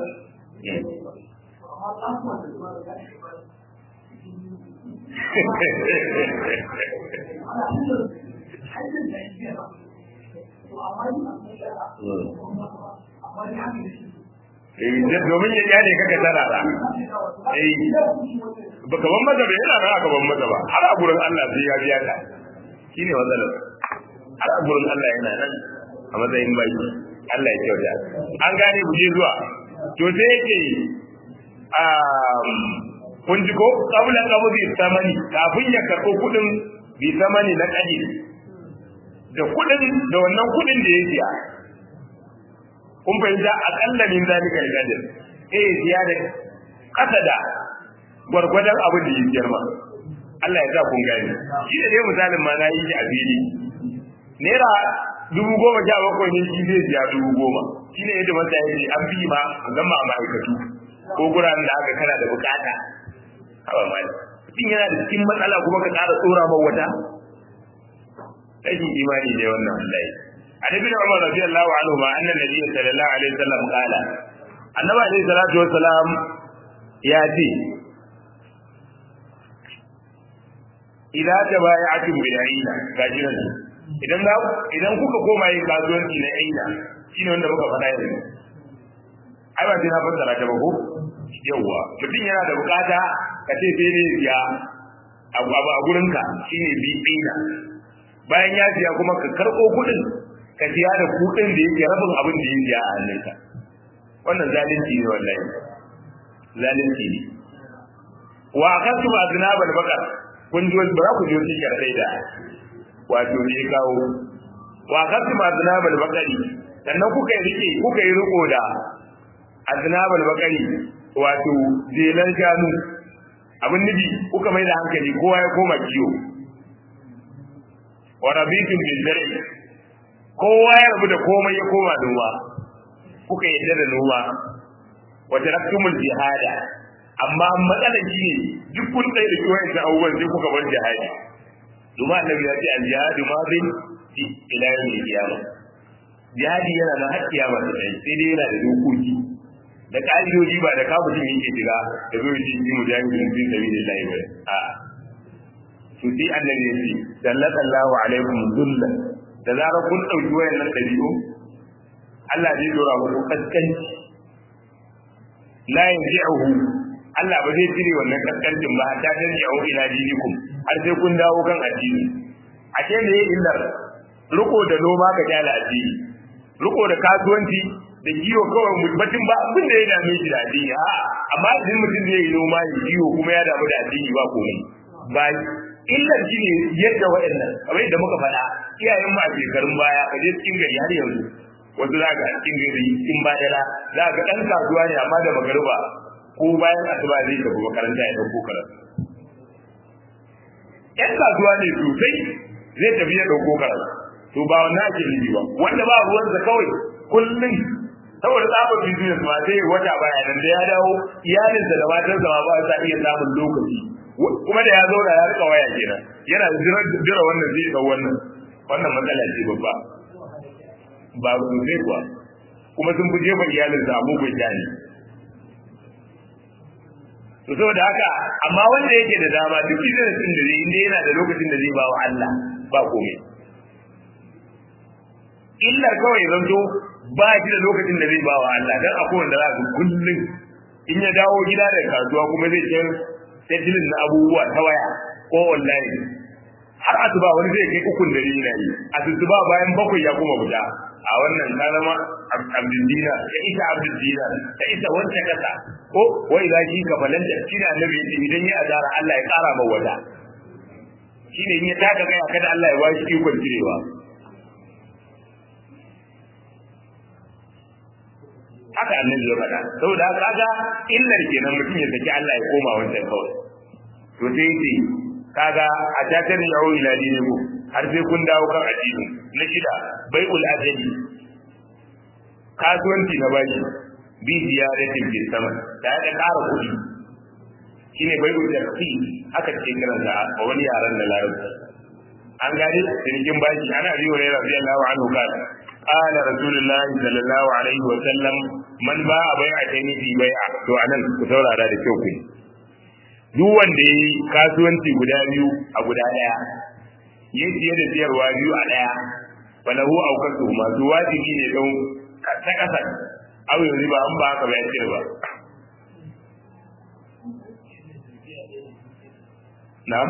Speaker 1: domin ya kyale kaka tana da eh baka ban maza ba yana nan aka ban maza ba har a gurin Allah sai ya biya ka shine matsalar har a gurin Allah yana nan a matsayin baki Allah ya kyauta an gane mu je zuwa to sai yake um kun ji ko qabla qabdi samani kafin ya karɓo kuɗin bi samani na kadi da kuɗin da wannan kuɗin da ya siya kun fahimta akalla min zalika al-qadr eh ziyada kasa da gwargwadon abin da ya siyar ma Allah ya sa kun gani shi da dai misalin ma na yi shi a fili naira dubu goma sha bakwai ne shi zai siya dubu goma shi ne yadda masa yake an fi ma musamman a ma'aikatu ko guraren da aka kana da bukata hawa ma mutum yana da cikin matsala kuma ka ƙara tsora ma wata rashin imani ne wannan wallahi عن ابن عمر رضي الله عنهما أن النبي صلى الله عليه وسلم قال النبي عليه الصلاة والسلام يأتي إذا تبايعتم بالعينة كاجنا idan za idan kuka koma yin kasuwanci na aina shine wanda muka faɗa yanzu ai ba sai na fassara ta ba ko yawwa mutum yana da bukata ka ce sai ne ya abu a gurinka shine bi aina bayan ya siya kuma ka karɓo kuɗin ka siya da kuɗin da yake rabin abin da ya siya a hannunka wannan zalunci ne wallahi zalunci ne wa akhadtu aznabal baqar kun ji ba za ku ji wasu sharadai da wato ne kawo wa akhadtu aznabal baqari sannan kuka yi rike kuka yi riko da aznabal baqari wato jelan shanu abin nufi kuka mai da hankali kowa ya koma kiyo wa rabitum bil zar'i kowa ya rabu da komai ya koma noma kuka yadda da noma wa taraktumul jihada amma matsalar shi ne duk kun tsaye da kiwon da abubuwan sai kuka bar jihadi domin annabi ya ce al jihadu ma bin fi ila yawmil qiyamah jihadi yana da har kiyama ta tsaye sai dai yana da dokoki da ƙa'idoji ba da kawo mutum yake shiga da zai yi ji mujahidin fi sabilillahi ba a to sai annabi ya ce sallallahu alaikum dhulla da zarar kun ɗauki wayannan ɗabi'u Allah zai dora muku kaskanci la yanji'uhu Allah ba zai cire wannan kaskancin ba hatta tarji'u ila dinikum har sai kun dawo kan addini ashe ne illar riko da noma ka jala addini riko da kasuwanci da kiwo kawai batun ba abin da ya dame shi da addini a amma idan mutum zai yi noma ya kiwo kuma ya damu da addini ba komai ba illar shi ne yadda waɗannan kamar yadda muka faɗa iyayen mu a shekarun baya a je cikin gari har yanzu wasu za ga cikin gari cikin badala za ga ɗan kasuwa ne amma da magariba ko bayan asuba zai tafi makaranta ya ɗauko karatu ƴan kasuwa ne sosai zai tafi ya ɗauko karatu to ba wannan ake nufi ba wanda ba ruwansa kawai kullum saboda tsabar business ma sai wata baya nan da ya dawo iyalinsa da matarsa ma ba sa iya samun lokaci kuma da ya zauna ya rika waya kenan yana jira wannan zai dau wannan wannan matsala ce babba ba sosai kuwa kuma sun fi jefa iyalinsa abubuwan jani to saboda haka amma wanda yake da dama duk business din da zai inda yana da lokacin da zai ba wa Allah ba komai illar kawai zanto ba shi da lokacin da zai ba wa Allah dan akwai wanda za su kullum in ya dawo gida da kasuwa kuma zai ce settling na abubuwa ta waya ko online har asuba wani zai kai ukun da ni na yi asuba bayan bakwai ya kuma fita a wannan ka zama abdul dina ka isa abdul dina ka isa wanda kasa ko wai za ki ka balanta shi ne annabi yace idan ya azara Allah ya kara ma wata shine in ya taka kai kada Allah ya washi ikon cirewa haka annabi ya faɗa saboda haka kaga illar kenan mutum ya saki Allah ya koma wancan kawai to sai yace kaga a tatar ya hawo ila diniku har sai kun dawo kan addini na shida bai'ul ajali kasuwanci na bashi bi ziyaratin bil sama da ya ƙara kuɗi shine bai'ul jarfi aka ce kiran da a wani yaran da larabci an gani cinikin bashi ana biyo ne radiyallahu anhu kana قال رسول الله صلى الله عليه وسلم من باع بيعتين في بيعة to anan ku saurara da kyau kun duk wanda yi kasuwanci guda biyu a guda daya ya siye da siyarwa biyu a daya falahu aukatu masu wajibi ne don ta kasa aw yanzu ba an ba haka ba ya ce ba na'am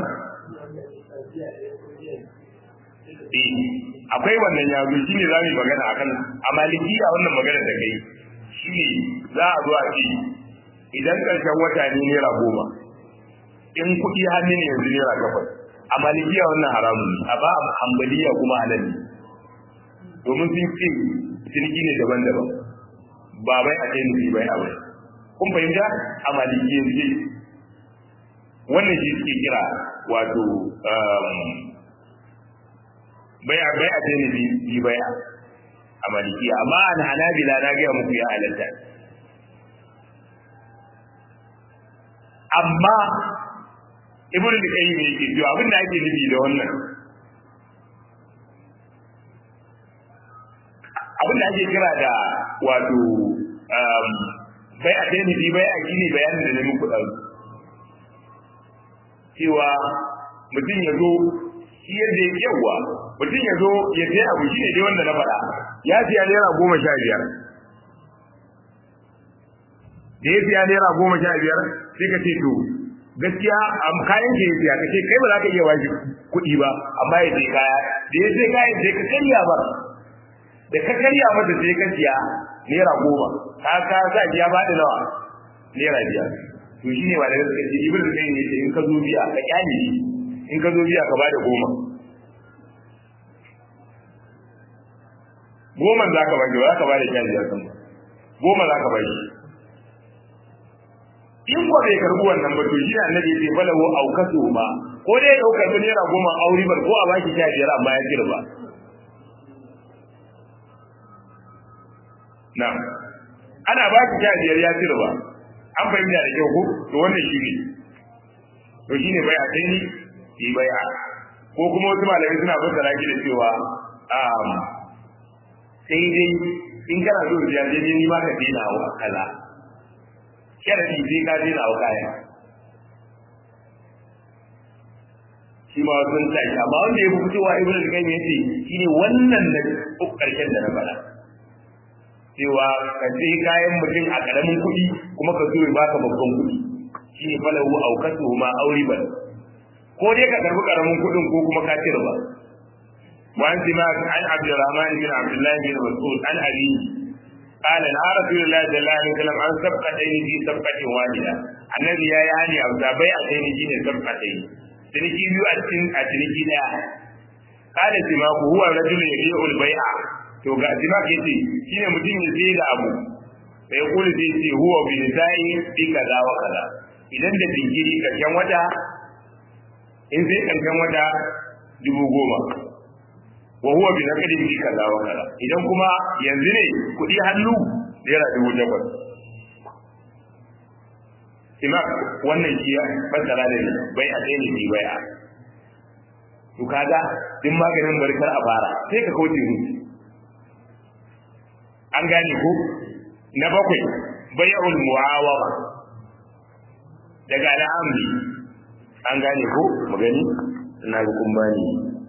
Speaker 1: akwai wannan ya zo shine za mu yi magana akan a maliki a wannan magana da kai shine za a zo a ce idan karshen wata ne naira goma in kuɗi hannu ne yanzu naira takwas a malikiya wannan haramun ne a ba a hambaliya kuma halal ne domin sun ce ciniki ne daban-daban ba bai a kai nufi bai a bai kun fahimta a malikiya wannan shi suke kira wato bai'a bai'a ce ne bi bai'a a malikiya amma an hanabila na ga muku ya halatta amma ibnu al-qayyim yake cewa abin da ake nufi da wannan abin da ake kira da wato bai'a ce ne bi bai'a shine bayanin da na muku ɗauki cewa mutum ya zo shi yadda ya yawa mutum ya zo ya sai abu shi ne dai wanda na faɗa ya siya naira goma sha biyar da ya siya naira goma sha biyar sai ka ce to gaskiya kayan ke ya siya ka ce kai ba za ka iya washi kuɗi ba amma ya sai kaya da ya sai kayan sai ka karya ba da ka karya masa sai ka siya naira goma ka ka sa ya faɗi nawa naira biyar to shi ne malamai suka ce ibn kai ne ce in ka zo biya ka kyale shi in ka zo biya ka bada goma goma za ka bada za ka bada kyale ya san goma za ka bada in ko bai karbi wannan ba to shi ne annabi ya ce falahu aukatu ma ko dai ya karbi naira goma auri bar ko a baki sha biyar amma ya kirba na ana baki sha biyar ya kirba an fahimta da kyau ko to wannan shi ne to shine bai a kai ni yi bai a ko kuma wasu malamai suna fassara shi da cewa um sai dai in kana so ya je ni ma ka dena wa kaza sharadi sai ka dena wa kaya shi ma sun tashi amma wanda ya fi fitowa ibnu al-qayyim yace shine wannan da karshen da na faɗa cewa ka sai kayan mutum a karamin kuɗi kuma ka zo ya baka babban kuɗi shi ne falahu aukatu ma auri bal ko dai ka karbi karamin kuɗin ko kuma ka cire ba وعن سماك عن عبد الرحمن بن عبد الله بن مسعود عن أبيه قال نهى رسول الله صلى الله عليه وسلم عن سبقتين في سبقة واحدة النبي يا يعني أو بيعتين في سبقتين تنكي بيو أتن أتنكي لا قال سماك هو رجل يبيع البيع to ga simak yace shine mutum ya sai da abu sai kula sai ce huwa bi nisa'i bi kaza wa kaza idan da jinkiri karshen wata in sai karshen wata dubu goma wa huwa bi naqdi bi kaza wa kaza idan kuma yanzu ne kudi hannu naira dubu takwas simak wannan shi ya fassara da bai a tsaye ne bi bai a to kaga din maganin barkar a fara sai ka kauce ruci an gane ko na bakwai bai'ul muawama daga al'amri an gane ko magani ina ga kun bani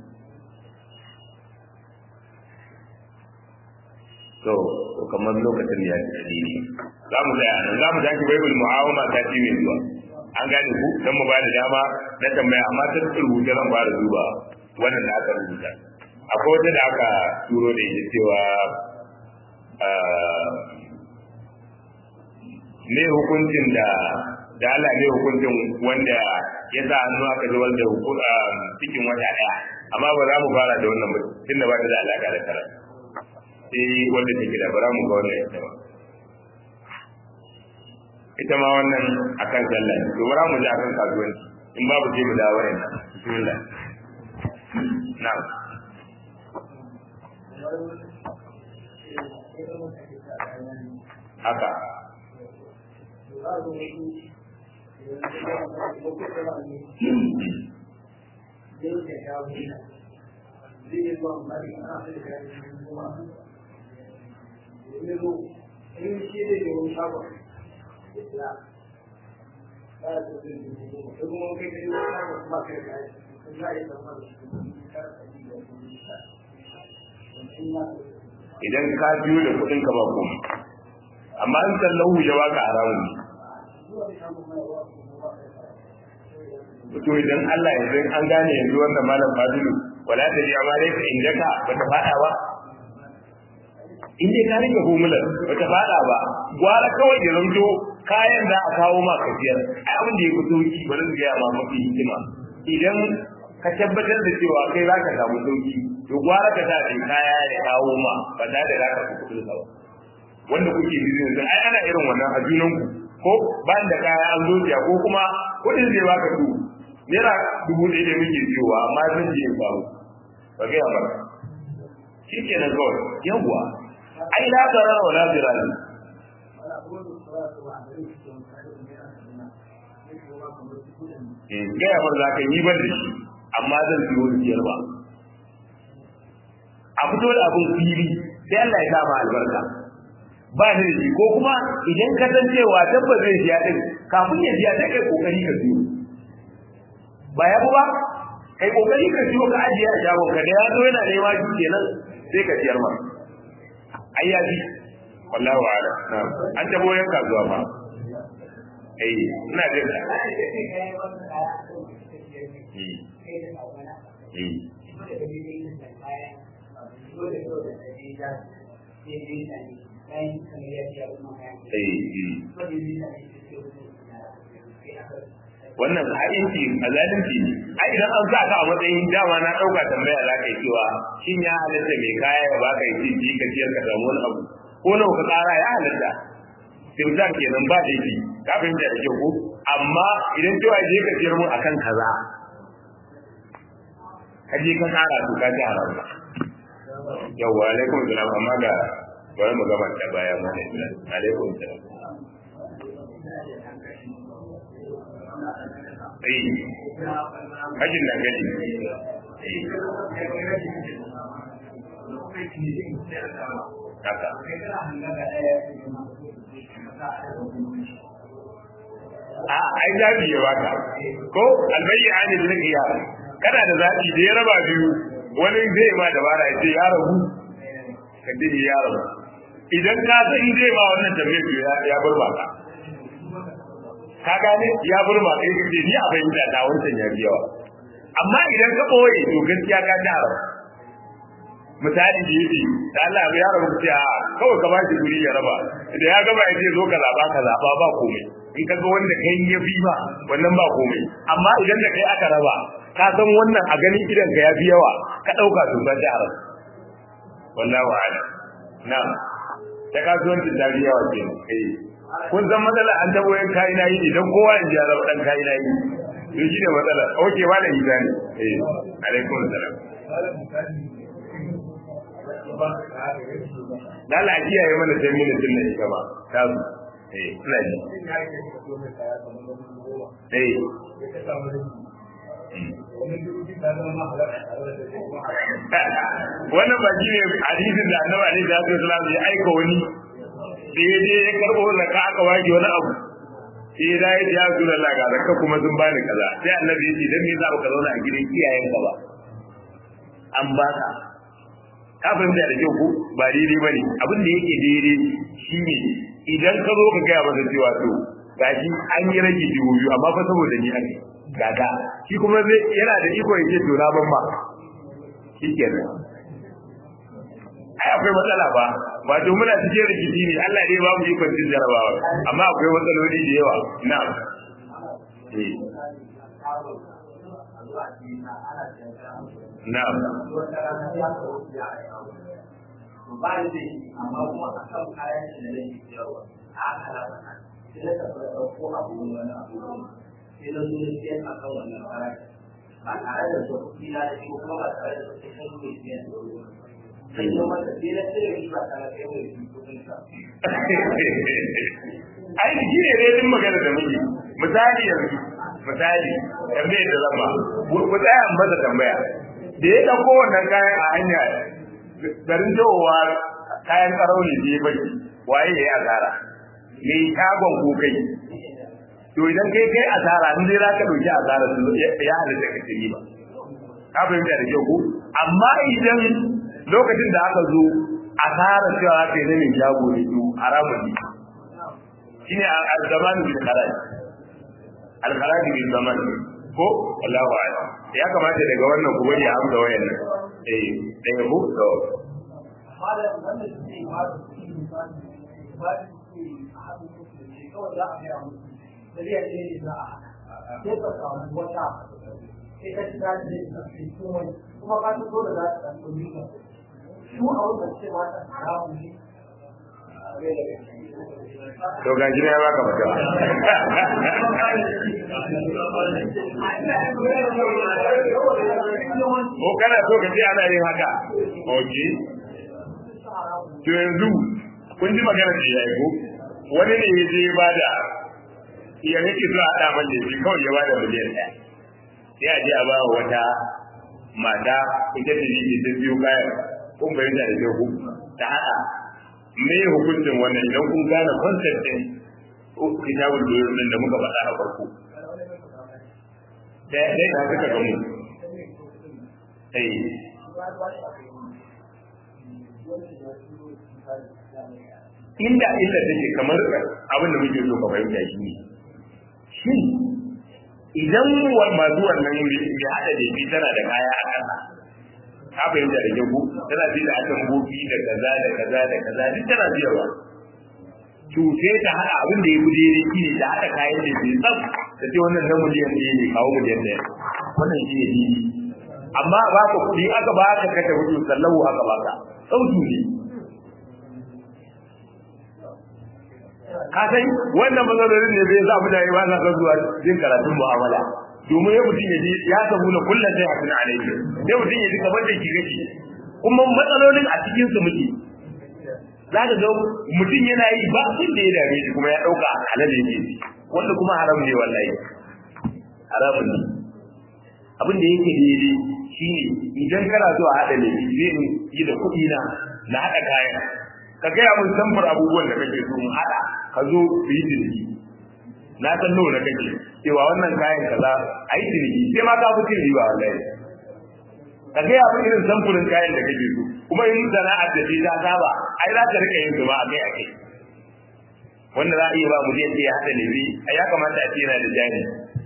Speaker 1: to kamar lokacin da ya ci dalili za mu tsaya nan za mu tashi baibul muawama ta ci mai zuwa an gane ku dan mu ba da dama na tambaya amma ta rubuta zan fara duba wannan da aka rubuta akwai wata da aka turo da ita cewa ne hukuncin da da Allah ne hukuncin wanda ya sa hannu aka zubar da cikin wata daya amma ba za mu fara da wannan ba tunda ba ta da alaka da karatu sai wanda take da bara mu ga wannan ita ba ita ma wannan akan sallah to bara mu ji akan kasuwanci in babu sai mu dawo nan bismillah na'am haka idan ka biyo da kuɗin ka ba komai amma in sallahu ya baka haramun ne to idan Allah yanzu an gane yanzu wannan malam Fadilu wala ta ji amma dai ka indaka bata fada ba in dai ka rike humular bata fada ba gwara kawai ya zanto kayan za a kawo ma kafiyar ai abin da ya fito ki bari su gaya ma mafi hikima idan ka tabbatar da cewa kai za ka samu sauki to gwara ka sa ɗin kaya ya kawo ma ba da da za ka fi kuɗin ba wanda kuke business din ai ana irin wannan a junanku ko bayan da kaya an zo ko kuma kuɗin zai baka su naira dubu ɗaya da muke siyowa amma zan je in samu ba gaya ba shi ke nan kawai yawwa ai la zarar wa la zirari gaya ba za ka yi ban da shi amma zan siyo siyar ba a fito da abin fili sai Allah ya kama albarka ba da shi ko kuma idan ka san cewa tabbas zai siya din kafin ya siya sai kai kokari ka siyo ba ya ba kai kokari ka siyo ka ajiye a shagon ka da ya zo yana nema shi kenan sai ka siyar ma ai ya ji wallahi wa ala an tabo yan kasuwa fa eh ina jin ka wannan ha'inci a zalunci ne ai idan an sa ka a matsayin dama na ɗauka tambaya za ka yi cewa shin ya halatta mai kaya ya baka yi ji ka ciyar ka samu wani abu ko nawa ka tsara ya halatta timzar kenan ba da shi ka fahimta da kyau ko amma idan cewa je ka ciyar mu akan kaza ka je ka tsara to ka ji haram yawwa alaikum salam amma ga bari mu gama ta baya mu ne alaikum salam eh hajin da gani haka a ai zabi ya baka ko albayyi ani bil qiyam kana da zabi da ya raba biyu wani zai ma dabara ya ce ya rabu ka dini ya rabu idan ka san zai ba wannan tambayar to ya ya burma ka ka gane ya burma kai kace ni a bayyana da wancan ya yawa amma idan ka boye to gaskiya ka ji haram misali da yake da Allah ya rabu ta kawai ka bashi guri ya raba idan ya gaba ya ce zo ka zaba ka zaba ba komai in ka ga wanda kai ya fi ba wannan ba komai amma idan da kai aka raba ka san wannan a ganin idan ka ya fi yawa ka dauka to ba ji haram wallahi wa'ala na'am ta kasuwancin ta biya wa kenan eh kun san matsala an tabo yan kayi na yi idan kowa in ji ya zama dan kayi na yi to shine matsala oke ba da ita ne eh alaikum salam da Allah kiyaye mana sai mini sunna ita ba ta su eh ina ji eh wannan ba shi ne hadisin da annabi alaihi salatu wasallam ya aika wani da ya je ya karbo zakka aka waje wani abu sai ya dai ya zo da laga zakka kuma sun bani kaza sai annabi ya ce dan me za ka zauna a gidan iyayen ka ba an baka ka fahimta da kyau ko ba daidai bane abin da yake daidai shine idan ka zo ka gaya masa cewa to gashi an yi rage dubu biyu amma fa saboda ni ake gaga shi kuma zai yana da iko ya ce to na ban ma shikenan ai akwai matsala ba ba to muna cikin rikici ne Allah dai ba mu ikon cin jarabawa amma akwai matsaloli da yawa na'am eh na'am
Speaker 2: ba da shi amma kuma a kan kayan da nake siyarwa a haka na faɗa sai na tafi da ɗauko abu wani abu sai na zo na siyan a kan wannan farashi ba tare da su kuɗi na da shi kuma ba tare da su kuɗin mai siyan da wuri sai na mata sai na cire shi ba tare da mai shi kuɗin sa.
Speaker 1: ai shi ne dai din magana da muke misali yanzu misali tambayar da zama ku tsaya in masa tambaya da ya ɗauko wannan kayan a hanya garin jawowa kayan karau ne da ya baki waye ya yi asara me shagon ko kai to idan kai kai asara in dai zaka dauki asara su ya halatta ka ci ba ka fahimta da kyau ko amma idan lokacin da aka zo asara cewa aka yi zamin shago ne to haramun ne shine al-zaman bil kharaj al-kharaj bil zaman ko Allahu a'lam ya kamata daga wannan ku bari a amsa wayannan eh daga ku to
Speaker 2: Malam wanda suke ba da kuɗi misali ba da suke a haɗin kuɗi da shi kawai za a gaya musu miliyan ɗaya ne za a haɗa sai ka samu wata sai ka ci daɗi da ita sai komai kuma ka ci dole za ta ɗan ɗauki ka su a wanda ce mata haramu ne
Speaker 1: to ga shi ya baka fata ko kana so ka ce ana yin haka okay to yanzu kun ji magana da yayi ko wani ne ya je ya bada ya yake so a haɗa man laifi kawai ya bada miliyan ɗaya sai a je a ba wata mata ita ce ne ta biyo kayan kun bayyana da kyau ta haɗa me hukuncin wannan idan kun gane concept din kitabul buyur din da muka faɗa a farko da dai na suka ga mu eh inda illa take kamar abin da muke so ka fahimta shi ne shin idan masu wannan mai hada da bi tana da kaya a ƙasa ka fahimta da jago tana bi da akan gobi da kaza da kaza da kaza duk tana biyarwa cuce ta hada abin da ya fi daidai shi ne da haka kayan da ke tsaf da ce wannan na miliyan ɗaya ne kawo miliyan ɗaya wannan shi ne daidai amma ba ka kuɗi aka ba ka kashe hudu sallahu aka ba ka sautu ne ka san wannan matsalolin ne zai sa mutane ba sa son zuwa jin karatun mu'amala domin ya mutum ya ji ya samu na kullum sai a tuna alaihi sai mutum ya ji kamar da ki gaci kuma matsalolin a cikin su muke za ka ga mutum yana yi ba abin da ya dame shi kuma ya ɗauka halal yake wanda kuma haram ne wallahi haramun ne abin da yake daidai shine idan kana so a haɗa laifi zai yi da kuɗi na na haɗa kayan ka gaya mun samfur abubuwan da kake so mu haɗa ka zo su yi ciniki na san nawa na kake cewa wannan kayan kaza a yi ciniki sai ma ka fi cin riba wallahi ka ga ya irin samfurin kayan da kake so kuma in sana'ar da ce ta saba ai za ka rika yin su ba akai akai wanda za a iya ba mu je ya hada ne bi ai ya kamata a ce yana da jani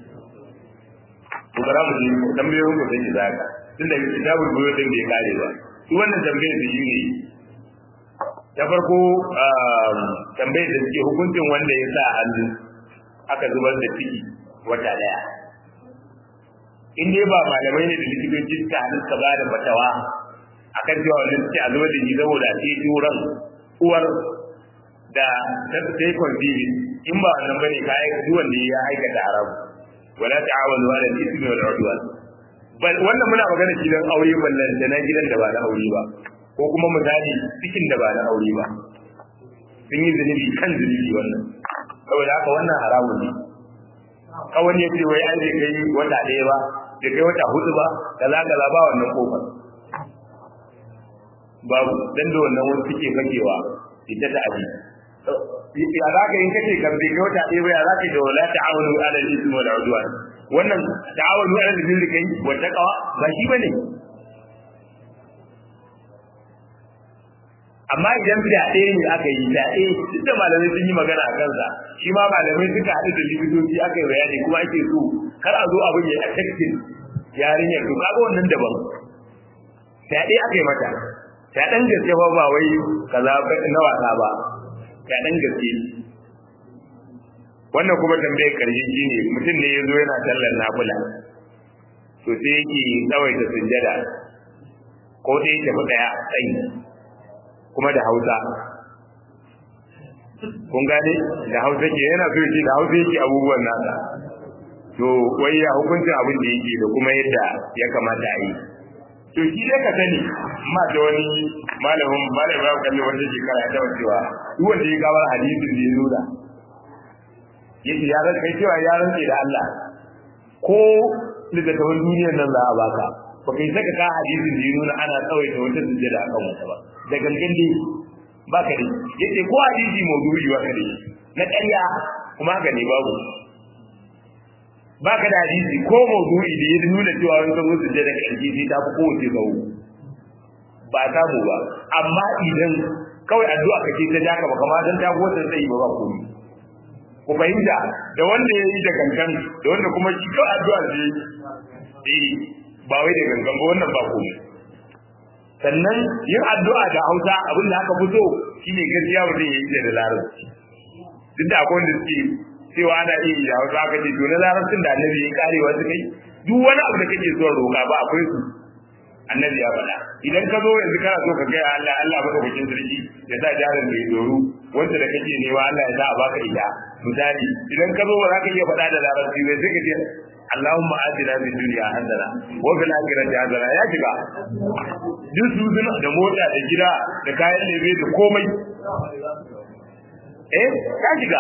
Speaker 1: to bara mu ji tambayoyin ku sai zaka tunda kitabul buyu din bai kare ba su wannan tambayar da shi ne ta farko tambayar da suke hukuncin wanda ya sa hannu aka zubar da ciki wata daya in dai ba malamai ne da likitoci suka hannu suka ba da fatawa akan cewa wannan suke a zubar da shi saboda sai turan uwar da ta sai kwanfiri in ba wannan bane ka aika duk wanda ya aikata haramu wala ta'awanu ala al-ithmi wal 'udwan bal wannan muna magana gidan aure ballan da na gidan da ba na aure ba ko kuma misali cikin da ba na aure ba sun yi zunubi kan zunubi wannan saboda haka wannan haramun ne kawai ya ce wai an je kai wata ɗaya ba da kai wata hudu ba kaza kaza ba wannan kofar babu dan da wannan wasu suke fakewa ita ta abi ya za ka yi kace kan bai kai wata ɗaya ba ya za ka yi da wala ta'awunu ala al-ismi wal 'udwan wannan ta'awunu ala al-birri kai wa taqwa ba shi bane amma idan fyaɗe ne aka yi fyaɗe duk da malamai sun yi magana a kansa shi ma malamai suka haɗu da likitoci aka yi bayani kuma ake so kar a zo abin ya affecting yarinyar to kaga wannan daban fyaɗe aka yi mata fyaɗen gaske ba ba wai kaza na wasa ba fyaɗen gaske wannan kuma tambayar karshe shi ne mutum ne ya zo yana sallar nafula to sai yake tsawaita sujjada ko sai ya tafi ɗaya tsayi kuma da hausa kun gane da hausa ke yana so yake da hausa yake abubuwan nasa to wai ya hukuncin abin da yake da kuma yadda ya kamata a yi to shi dai ka sani ma da wani malamin malamin ya kalli wata shekara ya taba cewa duk wanda ya gabar hadisin da ya nuna yake ya ran kai cewa ya rantse da Allah ko littattafan duniyar nan za a baka ba kai saka ka hadisin da ya nuna ana tsawaita wata sujjada akan wata ba da gangan dai ba ka dai yace ko hadisi maudu'i ba ka dai na ƙarya kuma haka ne babu ba ka da hadisi ko maudu'i da ya nuna cewa wani kan wasu da ƙarfi sai ta fi kowace tsawo ba samu ba amma idan kawai addu'a kake ta jaka ba kamar dan ta kowace tsayi ba ba komai ku fahimta da wanda ya yi da gangan da wanda kuma shi kawai addu'a ce eh ba wai da gangan ba wannan ba komai sannan yin addu'a da Hausa abin da aka fito shine gaskiya mutum ya yi da larabci duk da akwai wanda suke cewa ana iya yi da Hausa aka ce to na larabcin da annabi ya kare wasu kai duk wani abu da kake so roƙa ba akwai su annabi ya faɗa idan ka zo yanzu kana so ka kai Allah Allah baka bakin sarki ya sa jarin mai doru wanda da kake nema Allah ya sa a baka ita misali idan ka zo ba za ka iya faɗa da larabci bai sai ka ce Allahumma atina fid dunya hasana wa fil akhirati hasana ya shiga duk su suna da mota da gida da kayan lebe da komai eh ta shiga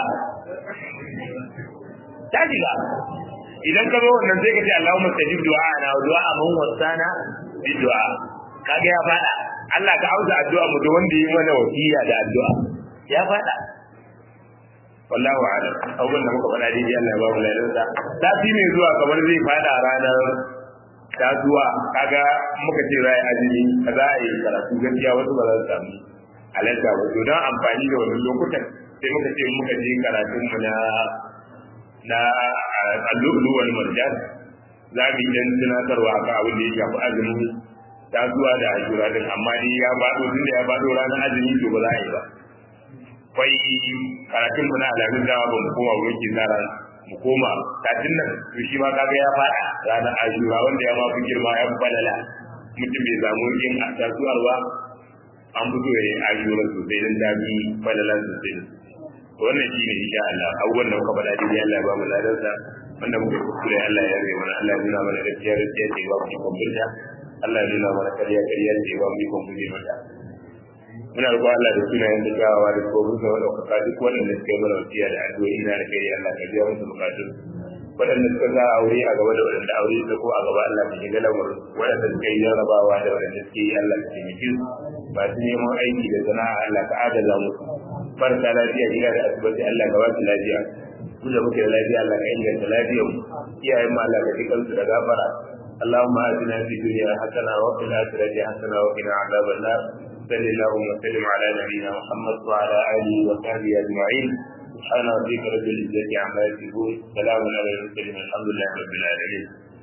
Speaker 1: ta shiga idan ka zo wannan sai ka ce Allahumma stajib du'a na wa du'a man wasana bi du'a kaga ya fada Allah ka auza addu'a mu da wanda yi mana wasiya da addu'a ya fada wallahu a'lam abun da muka faɗa dai Allah ya ba mu lafiya sati mai zuwa kamar zai fada ranar ta zuwa kaga muka ce rai azumi kaza a yi karatu gaskiya wasu ba za su samu halarta ba to don amfani da wannan lokutan sai muka ce muka je karatun mu na na allu'ulu wal marjan za mu yi dan tunatarwa akan abin da ya shafi azumi ta zuwa da ajura din amma dai ya bado tun da ya bado ranar azumi to ba za a yi ba kwai karatun mu na alamun dawa ba mu koma wurin kizara mu koma katin nan to shi ma kaga ya fada ranar ajura wanda ya ma fi girma ya fi falala mutum bai samu yin tasuwar ba an fito ya yi ajura sosai don ta fi falala sosai wannan shine insha Allah abubuwan da muka faɗa dai Allah ba mu ladarsa wanda muka kuskure Allah ya rage mana Allah ya nuna mana gaskiya gaskiya ce ba mu ikon burta Allah ya nuna mana kariya kariya ce ba mu ikon guje mata muna roƙon Allah da sunayen da kyawawa da kuma musa wa ɗaukaka duk waɗanda suka yi mana wasiya da addu'o'i na da kai Allah ka biya musu bukatun waɗanda suka za aure a gaba da waɗanda aure su ko a gaba Allah ka shiga lamarin waɗanda suka yi jarrabawa da waɗanda suke yi Allah ka taimake su masu neman aiki da sana'a Allah ka agaza musu marasa lafiya gida da asibiti Allah ka ba su lafiya mu da muke da lafiya Allah ka inganta lafiyar mu iyayen mu Allah ka ji kansu da gafara اللهم آتنا في الدنيا حسنة وفي الآخرة حسنة وقنا عذاب النار صل اللهم وسلم على نبينا محمد وعلى آله وصحبه أجمعين سبحان ربك رب العزة عما يصفون سلام على المرسلين الحمد لله رب العالمين